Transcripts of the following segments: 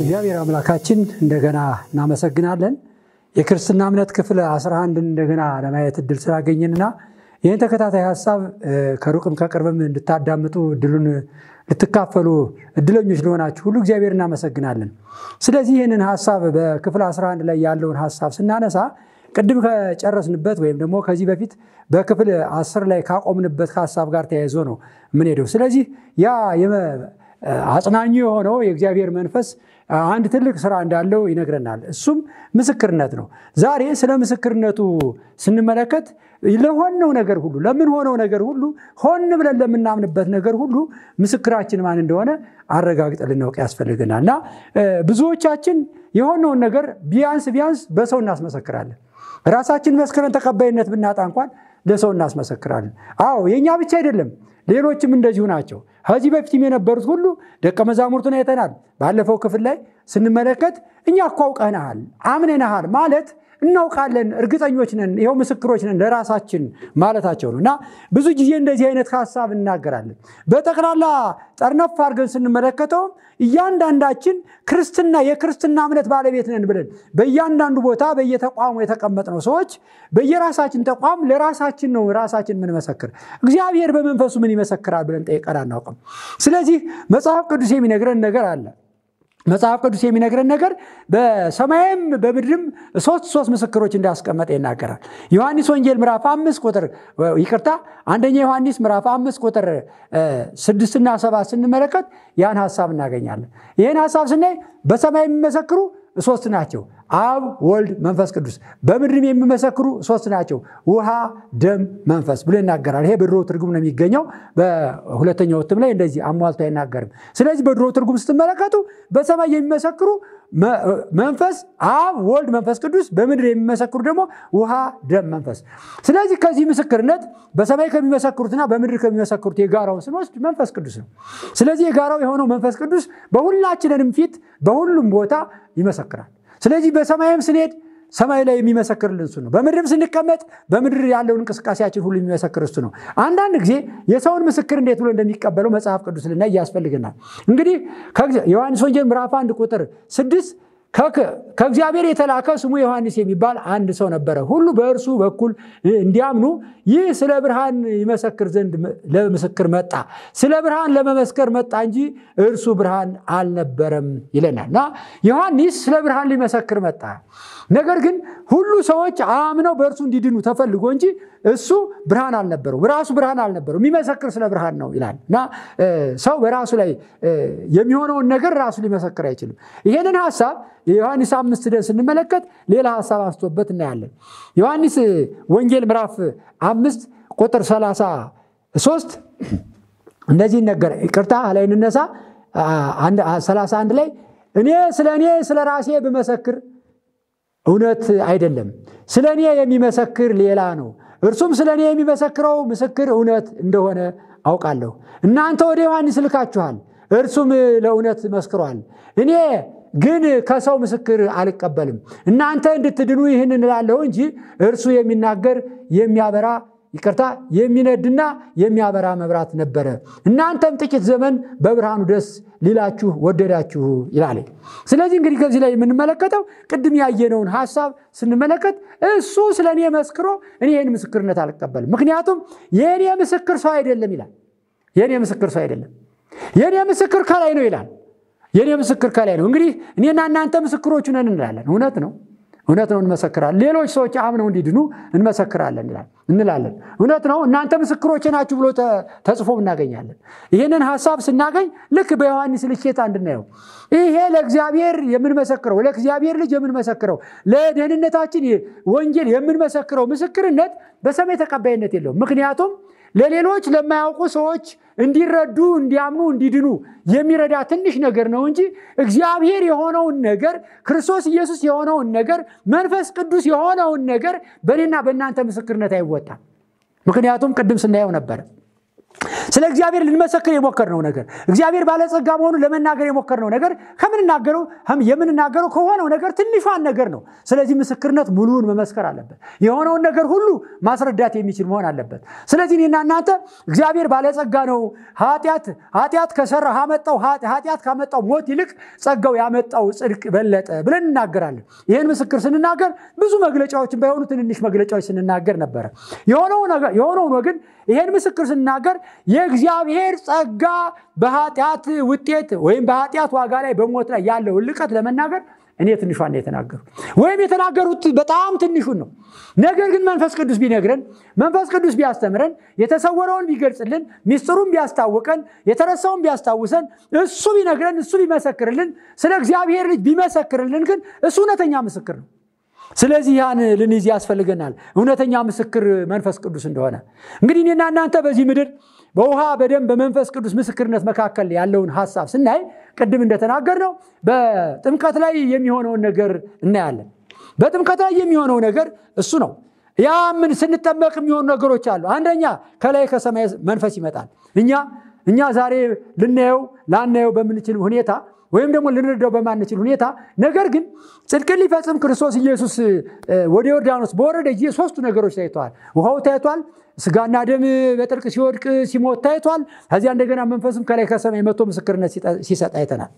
እግዚአብሔር አምላካችን እንደገና እናመሰግናለን። የክርስትና እምነት ክፍል 11ን እንደገና ለማየት እድል ስላገኘንና ይህን ተከታታይ ሀሳብ ከሩቅም ከቅርብም እንድታዳምጡ እድሉን ልትካፈሉ እድለኞች ለሆናችሁ ሁሉ እግዚአብሔር እናመሰግናለን። ስለዚህ ይህንን ሀሳብ በክፍል 11 ላይ ያለውን ሀሳብ ስናነሳ ቅድም ከጨረስንበት ወይም ደግሞ ከዚህ በፊት በክፍል 10 ላይ ካቆምንበት ሀሳብ ጋር ተያይዞ ነው የምንሄደው። ስለዚህ ያ አጽናኙ የሆነው የእግዚአብሔር መንፈስ አንድ ትልቅ ስራ እንዳለው ይነግረናል። እሱም ምስክርነት ነው። ዛሬ ስለ ምስክርነቱ ስንመለከት ለሆነው ነገር ሁሉ ለምንሆነው ነገር ሁሉ ሆን ብለን ለምናምንበት ነገር ሁሉ ምስክራችን ማን እንደሆነ አረጋግጠን ልናውቅ ያስፈልገናል እና ብዙዎቻችን የሆነውን ነገር ቢያንስ ቢያንስ በሰው እናስመሰክራለን። ራሳችን መስክረን ተቀባይነት ብናጣ እንኳን ለሰው እናስመሰክራለን። አዎ የእኛ ብቻ አይደለም፣ ሌሎችም እንደዚሁ ናቸው። ከዚህ በፊትም የነበሩት ሁሉ ደቀ መዛሙርቱን አይተናል። ባለፈው ክፍል ላይ ስንመለከት እኛ እኮ አውቀንሃል፣ አምነንሃል ማለት እናውቃለን፣ እርግጠኞች ነን፣ ይኸው ምስክሮች ነን ለራሳችን ማለታቸው ነው እና ብዙ ጊዜ እንደዚህ አይነት ሀሳብ እናገራለን። በጠቅላላ ጠርነፍ አድርገን ስንመለከተውም እያንዳንዳችን ክርስትና የክርስትና እምነት ባለቤት ነን ብለን በእያንዳንዱ ቦታ በየተቋሙ የተቀመጥነው ሰዎች በየራሳችን ተቋም ለራሳችን ነው ራሳችን የምንመሰክር። እግዚአብሔር በመንፈሱ ምን ይመሰክራል ብለን ጠይቀን አናውቅም። ስለዚህ መጽሐፍ ቅዱስ የሚነግረን ነገር አለ። መጽሐፍ ቅዱስ የሚነግረን ነገር በሰማይም በምድርም ሶስት ሶስት ምስክሮች እንዳስቀመጠ ይናገራል። ዮሐንስ ወንጌል ምዕራፍ አምስት ቁጥር ይቅርታ፣ አንደኛ ዮሐንስ ምዕራፍ አምስት ቁጥር ስድስትና ሰባት ስንመለከት ያን ሀሳብ እናገኛለን። ይህን ሀሳብ ስናይ በሰማይ የሚመሰክሩ ሶስት ናቸው፣ አብ፣ ወልድ፣ መንፈስ ቅዱስ። በምድርም የሚመሰክሩ ሶስት ናቸው፣ ውሃ፣ ደም፣ መንፈስ ብሎ ይናገራል። ይሄ በድሮ ትርጉም ነው የሚገኘው። በሁለተኛው እትም ላይ እንደዚህ አሟልቶ አይናገርም። ስለዚህ በድሮ ትርጉም ስትመለከቱ በሰማይ የሚመሰክሩ መንፈስ፣ አብ፣ ወልድ፣ መንፈስ ቅዱስ፣ በምድር የሚመሰክሩ ደግሞ ውሃ፣ ደም፣ መንፈስ። ስለዚህ ከዚህ ምስክርነት በሰማይ ከሚመሰክሩትና በምድር ከሚመሰክሩት የጋራውን ስንወስድ መንፈስ ቅዱስ ነው። ስለዚህ የጋራው የሆነው መንፈስ ቅዱስ በሁላችንንም ፊት በሁሉም ቦታ ይመሰክራል። ስለዚህ በሰማይም ስንሄድ ሰማይ ላይ የሚመሰክርልን እሱ ነው። በምድርም ስንቀመጥ በምድር ያለውን እንቅስቃሴያችን ሁሉ የሚመሰክር እሱ ነው። አንዳንድ ጊዜ የሰውን ምስክር እንዴት ብሎ እንደሚቀበለው መጽሐፍ ቅዱስ ልናይ ያስፈልገናል። እንግዲህ ዮሐንስ ወንጌል ምዕራፍ አንድ ቁጥር ስድስት ከእግዚአብሔር የተላከ ስሙ ዮሐንስ የሚባል አንድ ሰው ነበረ። ሁሉ በእርሱ በኩል እንዲያምኑ ይህ ስለ ብርሃን ይመሰክር ዘንድ ለምስክር መጣ። ስለ ብርሃን ለመመስከር መጣ እንጂ እርሱ ብርሃን አልነበረም ይለናል እና ዮሐንስ ስለ ብርሃን ሊመሰክር መጣ። ነገር ግን ሁሉ ሰዎች አምነው በእርሱ እንዲድኑ ተፈልጎ እንጂ እሱ ብርሃን አልነበረው፣ ራሱ ብርሃን አልነበረው። የሚመሰክር ስለ ብርሃን ነው ይላል እና ሰው በራሱ ላይ የሚሆነውን ነገር ራሱ ሊመሰክር አይችልም። ይሄንን ሀሳብ የዮሐንስ አምስት ደን ስንመለከት ሌላ ሀሳብ አንስቶበት እናያለን። ዮሐንስ ወንጌል ምዕራፍ አምስት ቁጥር ሰላሳ ሶስት እንደዚህ ነገር ይቅርታ ላይ እንነሳ ሰላሳ አንድ ላይ እኔ ስለ እኔ ስለ ራሴ ብመሰክር እውነት አይደለም፣ ስለ እኔ የሚመሰክር ሌላ ነው። እርሱም ስለ እኔ የሚመሰክረው ምስክር እውነት እንደሆነ አውቃለሁ። እናንተ ወደ ዮሐንስ ልካችኋል፣ እርሱም ለእውነት መስክሯል። እኔ ግን ከሰው ምስክር አልቀበልም። እናንተ እንድትድኑ ይህን እንላለሁ እንጂ እርሱ የሚናገር የሚያበራ ይቅርታ የሚነድና የሚያበራ መብራት ነበረ። እናንተም ጥቂት ዘመን በብርሃኑ ደስ ሊላችሁ ወደዳችሁ ይላል። ስለዚህ እንግዲህ ከዚህ ላይ የምንመለከተው ቅድም ያየነውን ሀሳብ ስንመለከት እሱ ስለ እኔ መስክሮ እኔ ይህን ምስክርነት አልቀበልም፣ ምክንያቱም የእኔ ምስክር ሰው አይደለም ይላል። የእኔ ምስክር ሰው አይደለም፣ የእኔ ምስክር ከላይ ነው ይላል። የእኔ ምስክር ከላይ ነው። እንግዲህ እኔና እናንተ ምስክሮቹ ነን እንላለን። እውነት ነው እውነት ነው እንመሰክራለን። ሌሎች ሰዎች አምነው እንዲድኑ እንመሰክራለን እንላለን። እውነት ነው እናንተ ምስክሮቼ ናችሁ ብሎ ተጽፎ እናገኛለን። ይህንን ሀሳብ ስናገኝ ልክ በዮሐንስ ልኬት እንድናየው ይሄ ለእግዚአብሔር የምንመሰክረው ለእግዚአብሔር ልጅ የምንመሰክረው ለደህንነታችን ወንጌል የምንመሰክረው ምስክርነት በሰማይ ተቀባይነት የለውም። ምክንያቱም ለሌሎች ለማያውቁ ሰዎች እንዲረዱ፣ እንዲያምኑ፣ እንዲድኑ የሚረዳ ትንሽ ነገር ነው እንጂ እግዚአብሔር የሆነውን ነገር ክርስቶስ ኢየሱስ የሆነውን ነገር መንፈስ ቅዱስ የሆነውን ነገር በእኔና በእናንተ ምስክርነት አይወጣም። ምክንያቱም ቅድም ስናየው ነበረ ስለ እግዚአብሔር ልንመሰክር የሞከርነው ነገር እግዚአብሔር ባለጸጋ መሆኑን ለመናገር የሞከርነው ነገር ከምንናገረው የምንናገረው ከሆነው ነገር ትንሿን ነገር ነው። ስለዚህ ምስክርነት ሙሉውን መመስከር አለበት። የሆነውን ነገር ሁሉ ማስረዳት የሚችል መሆን አለበት። ስለዚህ እኔና እናንተ እግዚአብሔር ባለጸጋ ነው፣ ኃጢአት ኃጢአት ከሰራ አመጣው ኃጢአት ካመጣው ሞት ይልቅ ጸጋው ያመጣው ጽድቅ በለጠ ብለን እናገራለን። ይህን ምስክር ስንናገር ብዙ መግለጫዎችን ባይሆኑ ትንንሽ መግለጫዎች ስንናገር ነበረ። የሆነውን ግን ይህን ምስክር ስንናገር የእግዚአብሔር ጸጋ በኃጢአት ውጤት ወይም በኃጢአት ዋጋ ላይ በሞት ላይ ያለውን ልቀት ለመናገር እኔ ትንሿን ነው የተናገሩ ወይም የተናገሩት በጣም ትንሹን ነው። ነገር ግን መንፈስ ቅዱስ ቢነግረን፣ መንፈስ ቅዱስ ቢያስተምረን፣ የተሰወረውን ቢገልጽልን፣ ሚስጥሩን ቢያስታውቀን፣ የተረሳውን ቢያስታውሰን፣ እሱ ቢነግረን፣ እሱ ቢመሰክርልን፣ ስለ እግዚአብሔር ልጅ ቢመሰክርልን ግን እሱ እውነተኛ ምስክር ነው። ስለዚህ ያን ልንይዝ ያስፈልገናል፣ እውነተኛ ምስክር መንፈስ ቅዱስ እንደሆነ። እንግዲህ እኔና እናንተ በዚህ ምድር በውሃ በደም በመንፈስ ቅዱስ ምስክርነት መካከል ያለውን ሀሳብ ስናይ ቅድም እንደተናገርነው በጥምቀት ላይ የሚሆነውን ነገር እናያለን። በጥምቀት ላይ የሚሆነው ነገር እሱ ነው። ያ ምን ስንጠመቅ የሚሆኑ ነገሮች አሉ። አንደኛ ከላይ ከሰማይ መንፈስ ይመጣል። እኛ እኛ ዛሬ ልናየው ላናየው በምንችል ሁኔታ ወይም ደግሞ ልንረዳው በማንችል ሁኔታ ነገር ግን ጽድቅን ሊፈጽም ክርስቶስ ኢየሱስ ወደ ዮርዳኖስ በወረደ ጊዜ ሶስቱ ነገሮች ታይተዋል። ውሃው ታይቷል። ስጋና ደም በጥልቅ ሲወድቅ ሲሞት ታይቷል። ከዚያ እንደገና መንፈስም ከላይ ከሰማይ መጥቶ ምስክርነት ሲሰጥ አይተናል።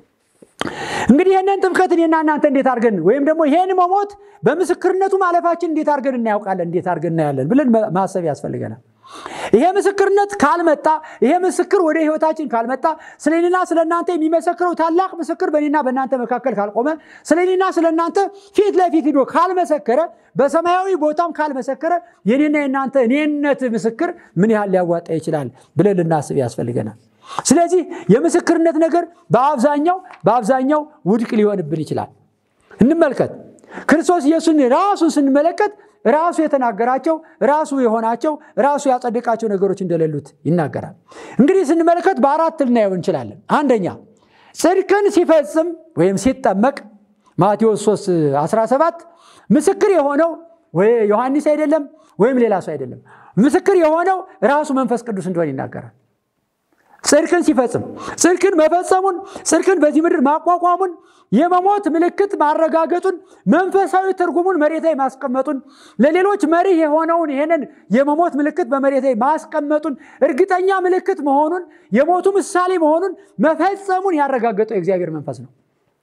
እንግዲህ ይህንን ጥምቀት እኔና እናንተ እንዴት አድርገን ወይም ደግሞ ይህን መሞት በምስክርነቱ ማለፋችን እንዴት አድርገን እናያውቃለን፣ እንዴት አድርገን እናያለን ብለን ማሰብ ያስፈልገናል። ይሄ ምስክርነት ካልመጣ ይሄ ምስክር ወደ ህይወታችን ካልመጣ ስለ እኔና ስለ እናንተ የሚመሰክረው ታላቅ ምስክር በእኔና በእናንተ መካከል ካልቆመ ስለ እኔና ስለ እናንተ ፊት ለፊት ሂዶ ካልመሰከረ በሰማያዊ ቦታም ካልመሰከረ የኔና የእናንተ እኔነት ምስክር ምን ያህል ሊያዋጣ ይችላል ብለን ልናስብ ያስፈልገናል። ስለዚህ የምስክርነት ነገር በአብዛኛው በአብዛኛው ውድቅ ሊሆንብን ይችላል። እንመልከት። ክርስቶስ ኢየሱስን ራሱን ስንመለከት ራሱ የተናገራቸው ራሱ የሆናቸው ራሱ ያጸደቃቸው ነገሮች እንደሌሉት ይናገራል። እንግዲህ ስንመለከት በአራት ልናየው እንችላለን። አንደኛ ጽድቅን ሲፈጽም ወይም ሲጠመቅ ማቴዎስ 3 17 ምስክር የሆነው ወይ ዮሐንስ አይደለም ወይም ሌላ ሰው አይደለም። ምስክር የሆነው ራሱ መንፈስ ቅዱስ እንደሆነ ይናገራል። ጽድቅን ሲፈጽም ጽድቅን መፈጸሙን ጽድቅን በዚህ ምድር ማቋቋሙን የመሞት ምልክት ማረጋገጡን መንፈሳዊ ትርጉሙን መሬት ላይ ማስቀመጡን ለሌሎች መሪህ የሆነውን ይህንን የመሞት ምልክት በመሬት ላይ ማስቀመጡን እርግጠኛ ምልክት መሆኑን የሞቱ ምሳሌ መሆኑን መፈጸሙን ያረጋገጠው የእግዚአብሔር መንፈስ ነው።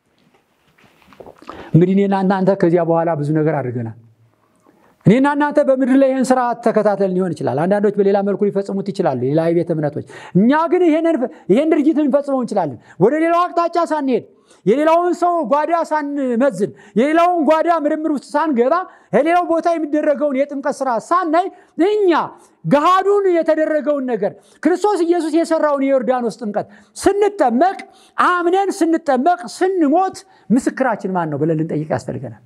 እንግዲህ እኔና እናንተ ከዚያ በኋላ ብዙ ነገር አድርገናል። እኔና እናንተ በምድር ላይ ይህን ስርዓት ተከታተል ሊሆን ይችላል። አንዳንዶች በሌላ መልኩ ሊፈጽሙት ይችላሉ፣ ሌላ የቤተ እምነቶች። እኛ ግን ይህን ድርጊት ልንፈጽመው እንችላለን። ወደ ሌላው አቅጣጫ ሳንሄድ፣ የሌላውን ሰው ጓዳ ሳንመዝን፣ የሌላውን ጓዳ ምርምር ውስጥ ሳንገባ፣ የሌላው ቦታ የሚደረገውን የጥምቀት ስራ ሳናይ እኛ ገሃዱን የተደረገውን ነገር ክርስቶስ ኢየሱስ የሰራውን የዮርዳኖስ ጥምቀት ስንጠመቅ አምነን ስንጠመቅ ስንሞት ምስክራችን ማን ነው ብለን ልንጠይቅ ያስፈልገናል።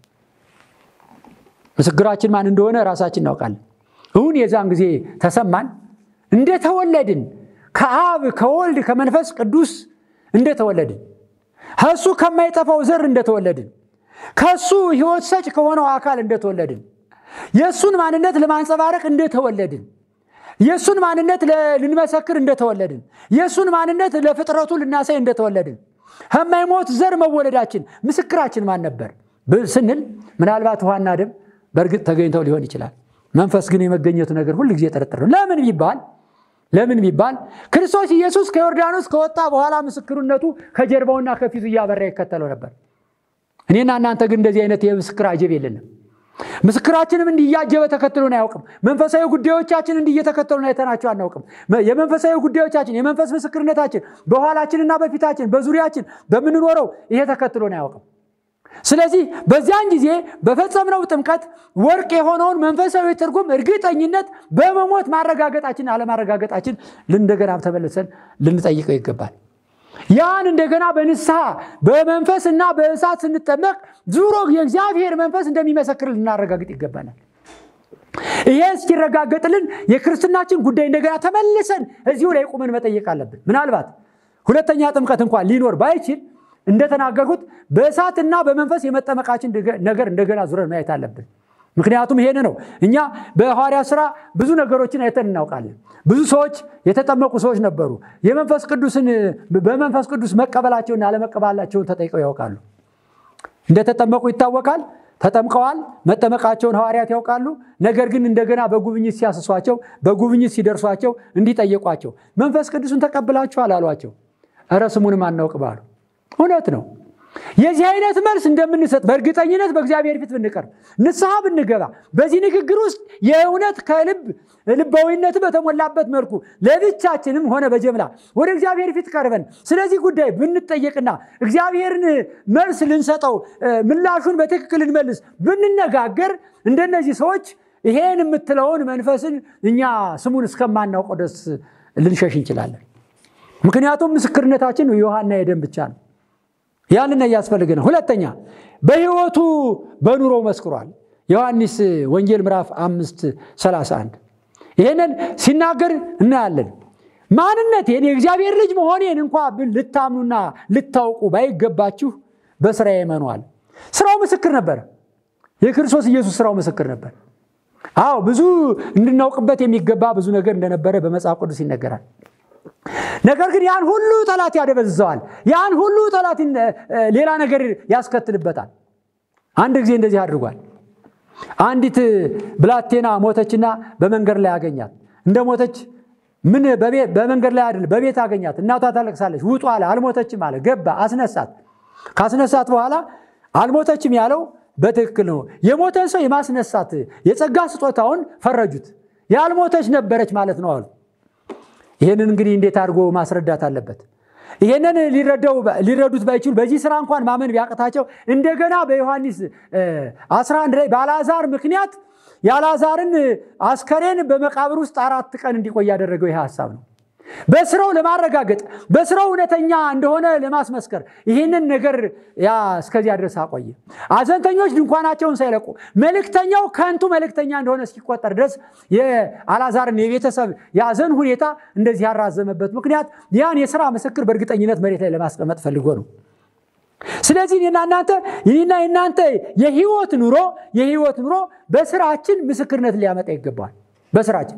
ምስክራችን ማን እንደሆነ ራሳችን እናውቃለን። እውን የዛን ጊዜ ተሰማን እንደተወለድን ከአብ ከወልድ ከመንፈስ ቅዱስ እንደተወለድን ከእሱ ከማይጠፋው ዘር እንደተወለድን ከእሱ ሕይወት ሰጭ ከሆነው አካል እንደተወለድን የእሱን ማንነት ለማንጸባረቅ እንደተወለድን የእሱን ማንነት ልንመሰክር እንደተወለድን የእሱን ማንነት ለፍጥረቱ ልናሳይ እንደተወለድን ከማይሞት ዘር መወለዳችን ምስክራችን ማን ነበር ስንል ምናልባት ውሃና ደም በእርግጥ ተገኝተው ሊሆን ይችላል። መንፈስ ግን የመገኘቱ ነገር ሁል ጊዜ ጥርጥር ነው። ለምን ቢባል ለምን ቢባል ክርስቶስ ኢየሱስ ከዮርዳኖስ ከወጣ በኋላ ምስክርነቱ ከጀርባውና ከፊቱ እያበራ ይከተለው ነበር። እኔና እናንተ ግን እንደዚህ አይነት የምስክር አጀብ የለንም። ምስክራችንም እንዲህ እያጀበ ተከትሎን አያውቅም። መንፈሳዊ ጉዳዮቻችን እንዲህ እየተከተሉን አይተናቸው አናውቅም። የመንፈሳዊ ጉዳዮቻችን የመንፈስ ምስክርነታችን በኋላችንና በፊታችን በዙሪያችን በምንኖረው ይሄ ተከትሎን አያውቅም። ስለዚህ በዚያን ጊዜ በፈጸምነው ጥምቀት ወርቅ የሆነውን መንፈሳዊ ትርጉም እርግጠኝነት በመሞት ማረጋገጣችን አለማረጋገጣችን እንደገና ተመልሰን ልንጠይቀው ይገባል። ያን እንደገና በንስሐ በመንፈስና በእሳት ስንጠመቅ ዙሮ የእግዚአብሔር መንፈስ እንደሚመሰክር ልናረጋግጥ ይገባናል። ይሄ እስኪረጋገጥልን የክርስትናችን ጉዳይ እንደገና ተመልሰን እዚሁ ላይ ቁመን መጠየቅ አለብን። ምናልባት ሁለተኛ ጥምቀት እንኳን ሊኖር ባይችል እንደተናገርኩት በእሳትና በመንፈስ የመጠመቃችን ነገር እንደገና ዙረን ማየት አለብን። ምክንያቱም ይሄን ነው እኛ በሐዋርያ ሥራ ብዙ ነገሮችን አይተን እናውቃለን። ብዙ ሰዎች የተጠመቁ ሰዎች ነበሩ። የመንፈስ ቅዱስን በመንፈስ ቅዱስ መቀበላቸውና አለመቀበላቸውን ተጠይቀው ያውቃሉ። እንደተጠመቁ ይታወቃል። ተጠምቀዋል። መጠመቃቸውን ሐዋርያት ያውቃሉ። ነገር ግን እንደገና በጉብኝት ሲያስሷቸው፣ በጉብኝት ሲደርሷቸው እንዲጠየቋቸው መንፈስ ቅዱስን ተቀብላችኋል አሏቸው። እረ ስሙንም አናውቅ ባሉ። እውነት ነው። የዚህ አይነት መልስ እንደምንሰጥ በእርግጠኝነት በእግዚአብሔር ፊት ብንቀርብ ንስሐ ብንገባ በዚህ ንግግር ውስጥ የእውነት ከልብ ልባዊነት በተሞላበት መልኩ ለብቻችንም ሆነ በጀምላ ወደ እግዚአብሔር ፊት ቀርበን ስለዚህ ጉዳይ ብንጠየቅና እግዚአብሔርን መልስ ልንሰጠው ምላሹን በትክክል ልንመልስ ብንነጋገር እንደነዚህ ሰዎች ይሄን የምትለውን መንፈስን እኛ ስሙን እስከማናውቀው ድረስ ልንሸሽ እንችላለን። ምክንያቱም ምስክርነታችን የውሃና የደም ብቻ ነው። ያንን እያስፈልግ ነው። ሁለተኛ በሕይወቱ በኑሮ መስክሯል። ዮሐንስ ወንጌል ምዕራፍ አምስት 31 ይህንን ሲናገር እናያለን። ማንነቴን የእግዚአብሔር ልጅ መሆኔን እንኳ ልታምኑና ልታውቁ ባይገባችሁ በስራዬ እመኗል። ስራው ምስክር ነበር። የክርስቶስ ኢየሱስ ስራው ምስክር ነበር። አዎ ብዙ እንድናውቅበት የሚገባ ብዙ ነገር እንደነበረ በመጽሐፍ ቅዱስ ይነገራል። ነገር ግን ያን ሁሉ ጠላት ያደበዝዘዋል። ያን ሁሉ ጠላት ሌላ ነገር ያስከትልበታል። አንድ ጊዜ እንደዚህ አድርጓል። አንዲት ብላቴና ሞተችና በመንገድ ላይ አገኛት። እንደ ሞተች ምን በመንገድ ላይ አይደል፣ በቤት አገኛት። እናቷ ታለቅሳለች። ውጡ አለ። አልሞተችም አለ። ገባ፣ አስነሳት። ካስነሳት በኋላ አልሞተችም ያለው በትክክል ነው። የሞተን ሰው የማስነሳት የጸጋ ስጦታውን ፈረጁት። ያልሞተች ነበረች ማለት ነው አሉ። ይህንን እንግዲህ እንዴት አድርጎ ማስረዳት አለበት? ይህንን ሊረዱት ባይችሉ በዚህ ስራ እንኳን ማመን ቢያቅታቸው እንደገና በዮሐንስ 11 ላይ በአልዓዛር ምክንያት የአልዓዛርን አስከሬን በመቃብር ውስጥ አራት ቀን እንዲቆይ ያደረገው ይህ ሀሳብ ነው። በስራው ለማረጋገጥ በስራው እውነተኛ እንደሆነ ለማስመስከር ይህንን ነገር ያ እስከዚያ ድረስ አቆየ። አዘንተኞች ድንኳናቸውን ሳይለቁ መልእክተኛው ከንቱ መልእክተኛ እንደሆነ እስኪቆጠር ድረስ የአልዓዛርን የቤተሰብ የአዘን ሁኔታ እንደዚህ ያራዘመበት ምክንያት ያን የስራ ምስክር በእርግጠኝነት መሬት ላይ ለማስቀመጥ ፈልጎ ነው። ስለዚህ እኔና እናንተ ይህና የእናንተ የህይወት ኑሮ የህይወት ኑሮ በስራችን ምስክርነት ሊያመጣ ይገባል። በስራችን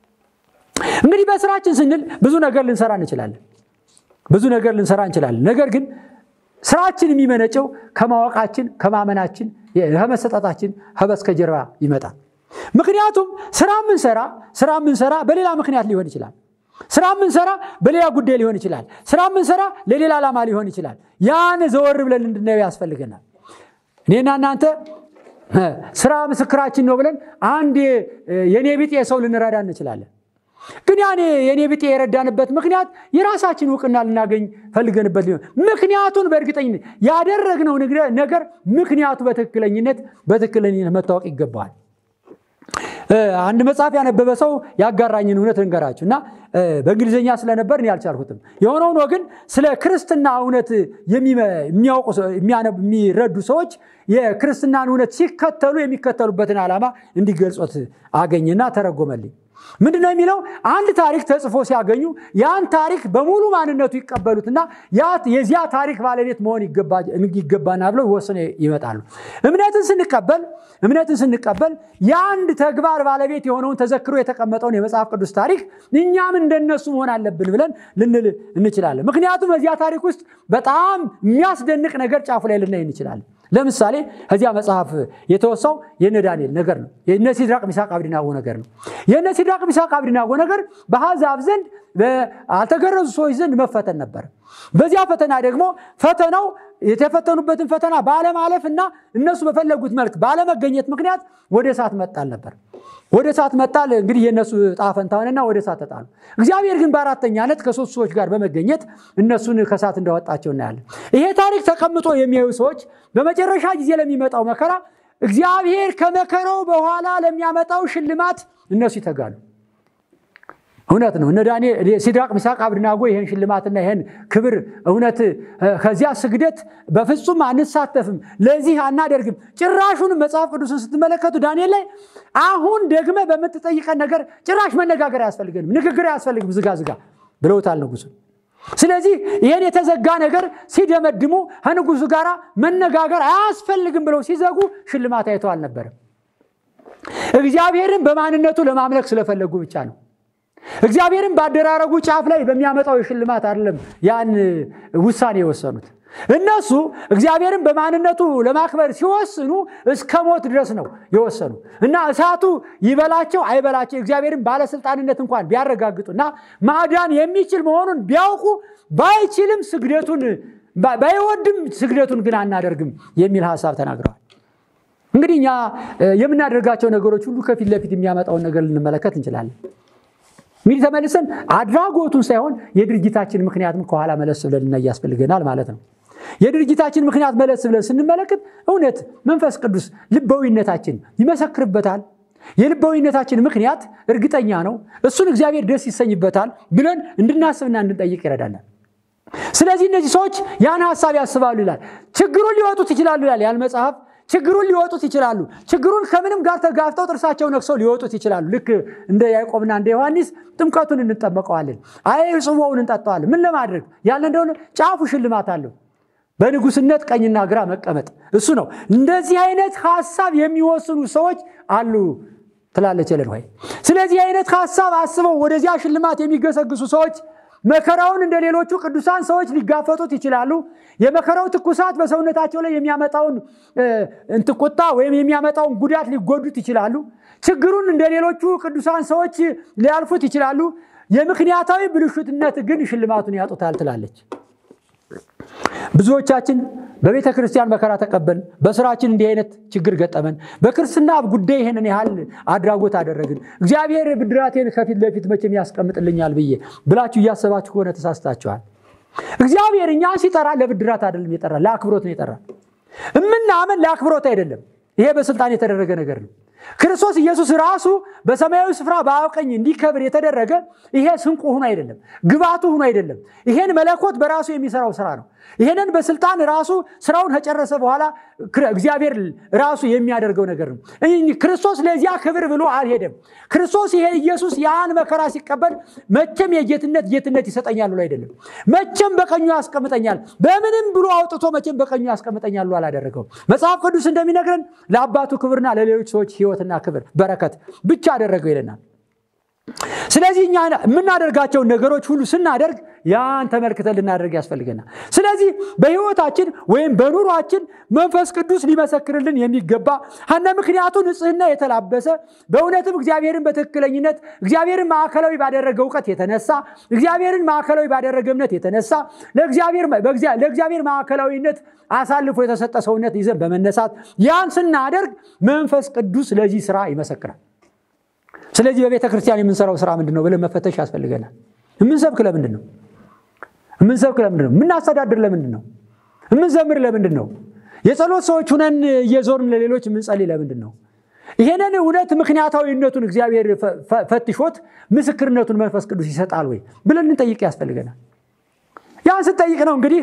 እንግዲህ በስራችን ስንል ብዙ ነገር ልንሰራ እንችላለን። ብዙ ነገር ልንሰራ እንችላለን። ነገር ግን ስራችን የሚመነጨው ከማወቃችን፣ ከማመናችን፣ ከመሰጠታችን ከበስተጀርባ ይመጣል። ምክንያቱም ስራ ምንሰራ ስራ ምንሰራ በሌላ ምክንያት ሊሆን ይችላል። ስራ ምንሰራ በሌላ ጉዳይ ሊሆን ይችላል። ስራ ምንሰራ ለሌላ ዓላማ ሊሆን ይችላል። ያን ዘወር ብለን እንድናየው ያስፈልገናል። እኔና እናንተ ስራ ምስክራችን ነው ብለን አንድ የኔ ቢጤ ሰው ልንረዳ እንችላለን። ግን ያኔ የኔ ቢጤ የረዳንበት ምክንያት የራሳችን እውቅና ልናገኝ ፈልገንበት ሊሆን ምክንያቱን በእርግጠኝነት ያደረግነው ነገር ምክንያቱ በትክክለኝነት በትክክለኝነት መታወቅ ይገባዋል። አንድ መጽሐፍ ያነበበ ሰው ያጋራኝን እውነት ልንገራችሁ እና በእንግሊዝኛ ስለነበር እኔ አልቻልኩትም። የሆነ ሆኖ ግን ስለ ክርስትና እውነት የሚያውቁ የሚረዱ ሰዎች የክርስትናን እውነት ሲከተሉ የሚከተሉበትን ዓላማ እንዲገልጾት አገኝና ተረጎመልኝ። ምንድን ነው የሚለው? አንድ ታሪክ ተጽፎ ሲያገኙ ያን ታሪክ በሙሉ ማንነቱ ይቀበሉትና የዚያ ታሪክ ባለቤት መሆን ይገባና ብለው ወስነ ይመጣሉ። እምነትን ስንቀበል እምነትን ስንቀበል የአንድ ተግባር ባለቤት የሆነውን ተዘክሮ የተቀመጠውን የመጽሐፍ ቅዱስ ታሪክ እኛም እንደነሱ መሆን አለብን ብለን ልንል እንችላለን። ምክንያቱም በዚያ ታሪክ ውስጥ በጣም የሚያስደንቅ ነገር ጫፉ ላይ ልናይ እንችላለን። ለምሳሌ ከዚያ መጽሐፍ የተወሳው የነ ዳንኤል ነገር ነው። የነ ሲድራቅ ሚሳቅ አብዲናጎ ነገር ነው። የነ ሲድራቅ ሚሳቅ አብዲናጎ ነገር በአሕዛብ ዘንድ አልተገረዙ ሰዎች ዘንድ መፈተን ነበር። በዚያ ፈተና ደግሞ ፈተናው የተፈተኑበትን ፈተና ባለማለፍ እና እነሱ በፈለጉት መልክ ባለመገኘት ምክንያት ወደ እሳት መጣል ነበር። ወደ እሳት መጣል እንግዲህ የእነሱ ጣፈንታ ሆነና ወደ እሳት ተጣሉ። እግዚአብሔር ግን በአራተኛነት ከሶስት ሰዎች ጋር በመገኘት እነሱን ከእሳት እንዳወጣቸው እናያለን። ይሄ ታሪክ ተቀምጦ የሚያዩ ሰዎች በመጨረሻ ጊዜ ለሚመጣው መከራ እግዚአብሔር ከመከራው በኋላ ለሚያመጣው ሽልማት እነሱ ይተጋሉ። እውነት ነው። እነ ዳንኤል ሲድራቅ ሚሳቅ አብድናጎ ይህን ሽልማትና ይህን ክብር እውነት ከዚያ ስግደት በፍጹም አንሳተፍም፣ ለዚህ አናደርግም። ጭራሹን መጽሐፍ ቅዱስን ስትመለከቱ ዳንኤል ላይ አሁን ደግመ በምትጠይቀን ነገር ጭራሽ መነጋገር አያስፈልገንም፣ ንግግር አያስፈልግም፣ ዝጋ ዝጋ ብለውታል ንጉሱ። ስለዚህ ይህን የተዘጋ ነገር ሲደመድሙ ከንጉሱ ጋር መነጋገር አያስፈልግም ብለው ሲዘጉ ሽልማት አይተው አልነበረም። እግዚአብሔርን በማንነቱ ለማምለክ ስለፈለጉ ብቻ ነው። እግዚአብሔርን በአደራረጉ ጫፍ ላይ በሚያመጣው የሽልማት አይደለም ያን ውሳኔ የወሰኑት። እነሱ እግዚአብሔርን በማንነቱ ለማክበር ሲወስኑ እስከ ሞት ድረስ ነው የወሰኑ እና እሳቱ ይበላቸው አይበላቸው እግዚአብሔርን ባለስልጣንነት እንኳን ቢያረጋግጡና ማዳን የሚችል መሆኑን ቢያውቁ ባይችልም ስግደቱን ባይወድም ስግደቱን ግን አናደርግም የሚል ሀሳብ ተናግረዋል። እንግዲህ እኛ የምናደርጋቸው ነገሮች ሁሉ ከፊት ለፊት የሚያመጣውን ነገር ልንመለከት እንችላለን። እንግዲህ ተመልሰን አድራጎቱን ሳይሆን የድርጊታችን ምክንያትም ከኋላ መለስ ብለን ልናይ ያስፈልገናል ማለት ነው። የድርጊታችን ምክንያት መለስ ብለን ስንመለከት እውነት መንፈስ ቅዱስ ልባዊነታችን ይመሰክርበታል። የልባዊነታችን ምክንያት እርግጠኛ ነው፣ እሱን እግዚአብሔር ደስ ይሰኝበታል ብለን እንድናስብና እንድንጠይቅ ይረዳናል። ስለዚህ እነዚህ ሰዎች ያን ሀሳብ ያስባሉ ይላል። ችግሩን ሊወጡት ይችላሉ ይላል ያን መጽሐፍ ችግሩን ሊወጡት ይችላሉ። ችግሩን ከምንም ጋር ተጋፍተው ጥርሳቸው ነክሰው ሊወጡት ይችላሉ። ልክ እንደ ያዕቆብና እንደ ዮሐንስ ጥምቀቱን እንጠመቀዋለን፣ አይ ጽዋውን እንጠጣዋለን። ምን ለማድረግ ያለ እንደሆነ ጫፉ ሽልማት አለው። በንጉስነት ቀኝና ግራ መቀመጥ እሱ ነው። እንደዚህ አይነት ሀሳብ የሚወስኑ ሰዎች አሉ ትላለች ኤለን ዋይት። ስለዚህ አይነት ሀሳብ አስበው ወደዚያ ሽልማት የሚገሰግሱ ሰዎች መከራውን እንደ ሌሎቹ ቅዱሳን ሰዎች ሊጋፈጡት ይችላሉ። የመከራው ትኩሳት በሰውነታቸው ላይ የሚያመጣውን እንትቁጣ ወይም የሚያመጣውን ጉዳት ሊጎዱት ይችላሉ። ችግሩን እንደ ሌሎቹ ቅዱሳን ሰዎች ሊያልፉት ይችላሉ። የምክንያታዊ ብልሹትነት ግን ሽልማቱን ያጡታል ትላለች። ብዙዎቻችን በቤተ ክርስቲያን መከራ ተቀበልን፣ በስራችን እንዲህ አይነት ችግር ገጠመን፣ በክርስትና ጉዳይ ይህንን ያህል አድራጎት አደረግን፣ እግዚአብሔር ብድራቴን ከፊት ለፊት መቼም ያስቀምጥልኛል ብዬ ብላችሁ እያሰባችሁ ከሆነ ተሳስታችኋል። እግዚአብሔር እኛን ሲጠራ ለብድራት አይደለም የጠራ ለአክብሮት ነው የጠራ። እምናምን ለአክብሮት አይደለም። ይሄ በስልጣን የተደረገ ነገር ነው። ክርስቶስ ኢየሱስ ራሱ በሰማያዊ ስፍራ በአብ ቀኝ እንዲከብር የተደረገ ይሄ ስንቁ ሆኖ አይደለም፣ ግባቱ ሆኖ አይደለም። ይሄን መለኮት በራሱ የሚሰራው ስራ ነው። ይሄንን በስልጣን ራሱ ስራውን ከጨረሰ በኋላ እግዚአብሔር ራሱ የሚያደርገው ነገር ነው። ክርስቶስ ለዚያ ክብር ብሎ አልሄደም። ክርስቶስ ይሄ ኢየሱስ ያን መከራ ሲቀበል መቼም የጌትነት ጌትነት ይሰጠኛል ብሎ አይደለም። መቼም በቀኙ ያስቀምጠኛል በምንም ብሎ አውጥቶ መቼም በቀኙ ያስቀምጠኛል ብሎ አላደረገው። መጽሐፍ ቅዱስ እንደሚነግረን ለአባቱ ክብርና ለሌሎች ሰዎች ሕይወትና ክብር በረከት ብቻ አደረገው ይለናል። ስለዚህ እኛ የምናደርጋቸውን ነገሮች ሁሉ ስናደርግ ያን ተመልክተን ልናደርግ ያስፈልገናል። ስለዚህ በሕይወታችን ወይም በኑሯችን መንፈስ ቅዱስ ሊመሰክርልን የሚገባ ሀነ ምክንያቱ ንጽሕና የተላበሰ በእውነትም እግዚአብሔርን በትክክለኝነት እግዚአብሔርን ማዕከላዊ ባደረገ እውቀት የተነሳ እግዚአብሔርን ማዕከላዊ ባደረገ እምነት የተነሳ ለእግዚአብሔር ማዕከላዊነት አሳልፎ የተሰጠ ሰውነት ይዘን በመነሳት ያን ስናደርግ መንፈስ ቅዱስ ለዚህ ስራ ይመሰክራል። ስለዚህ በቤተ ክርስቲያን የምንሰራው ስራ ምንድን ነው ብለን መፈተሽ ያስፈልገናል። የምንሰብክ ለምንድን ነው? የምንሰብክ ለምንድን ነው? የምናስተዳድር ለምንድን ነው? የምንዘምር ለምንድን ነው? የጸሎት ሰዎች ሁነን እየዞርን ለሌሎች የምንጸልይ ለምንድን ነው? ይሄንን እውነት ምክንያታዊነቱን እግዚአብሔር ፈትሾት ምስክርነቱን መንፈስ ቅዱስ ይሰጣል ወይ ብለን እንጠይቅ ያስፈልገናል። ያን ስጠይቅ ነው እንግዲህ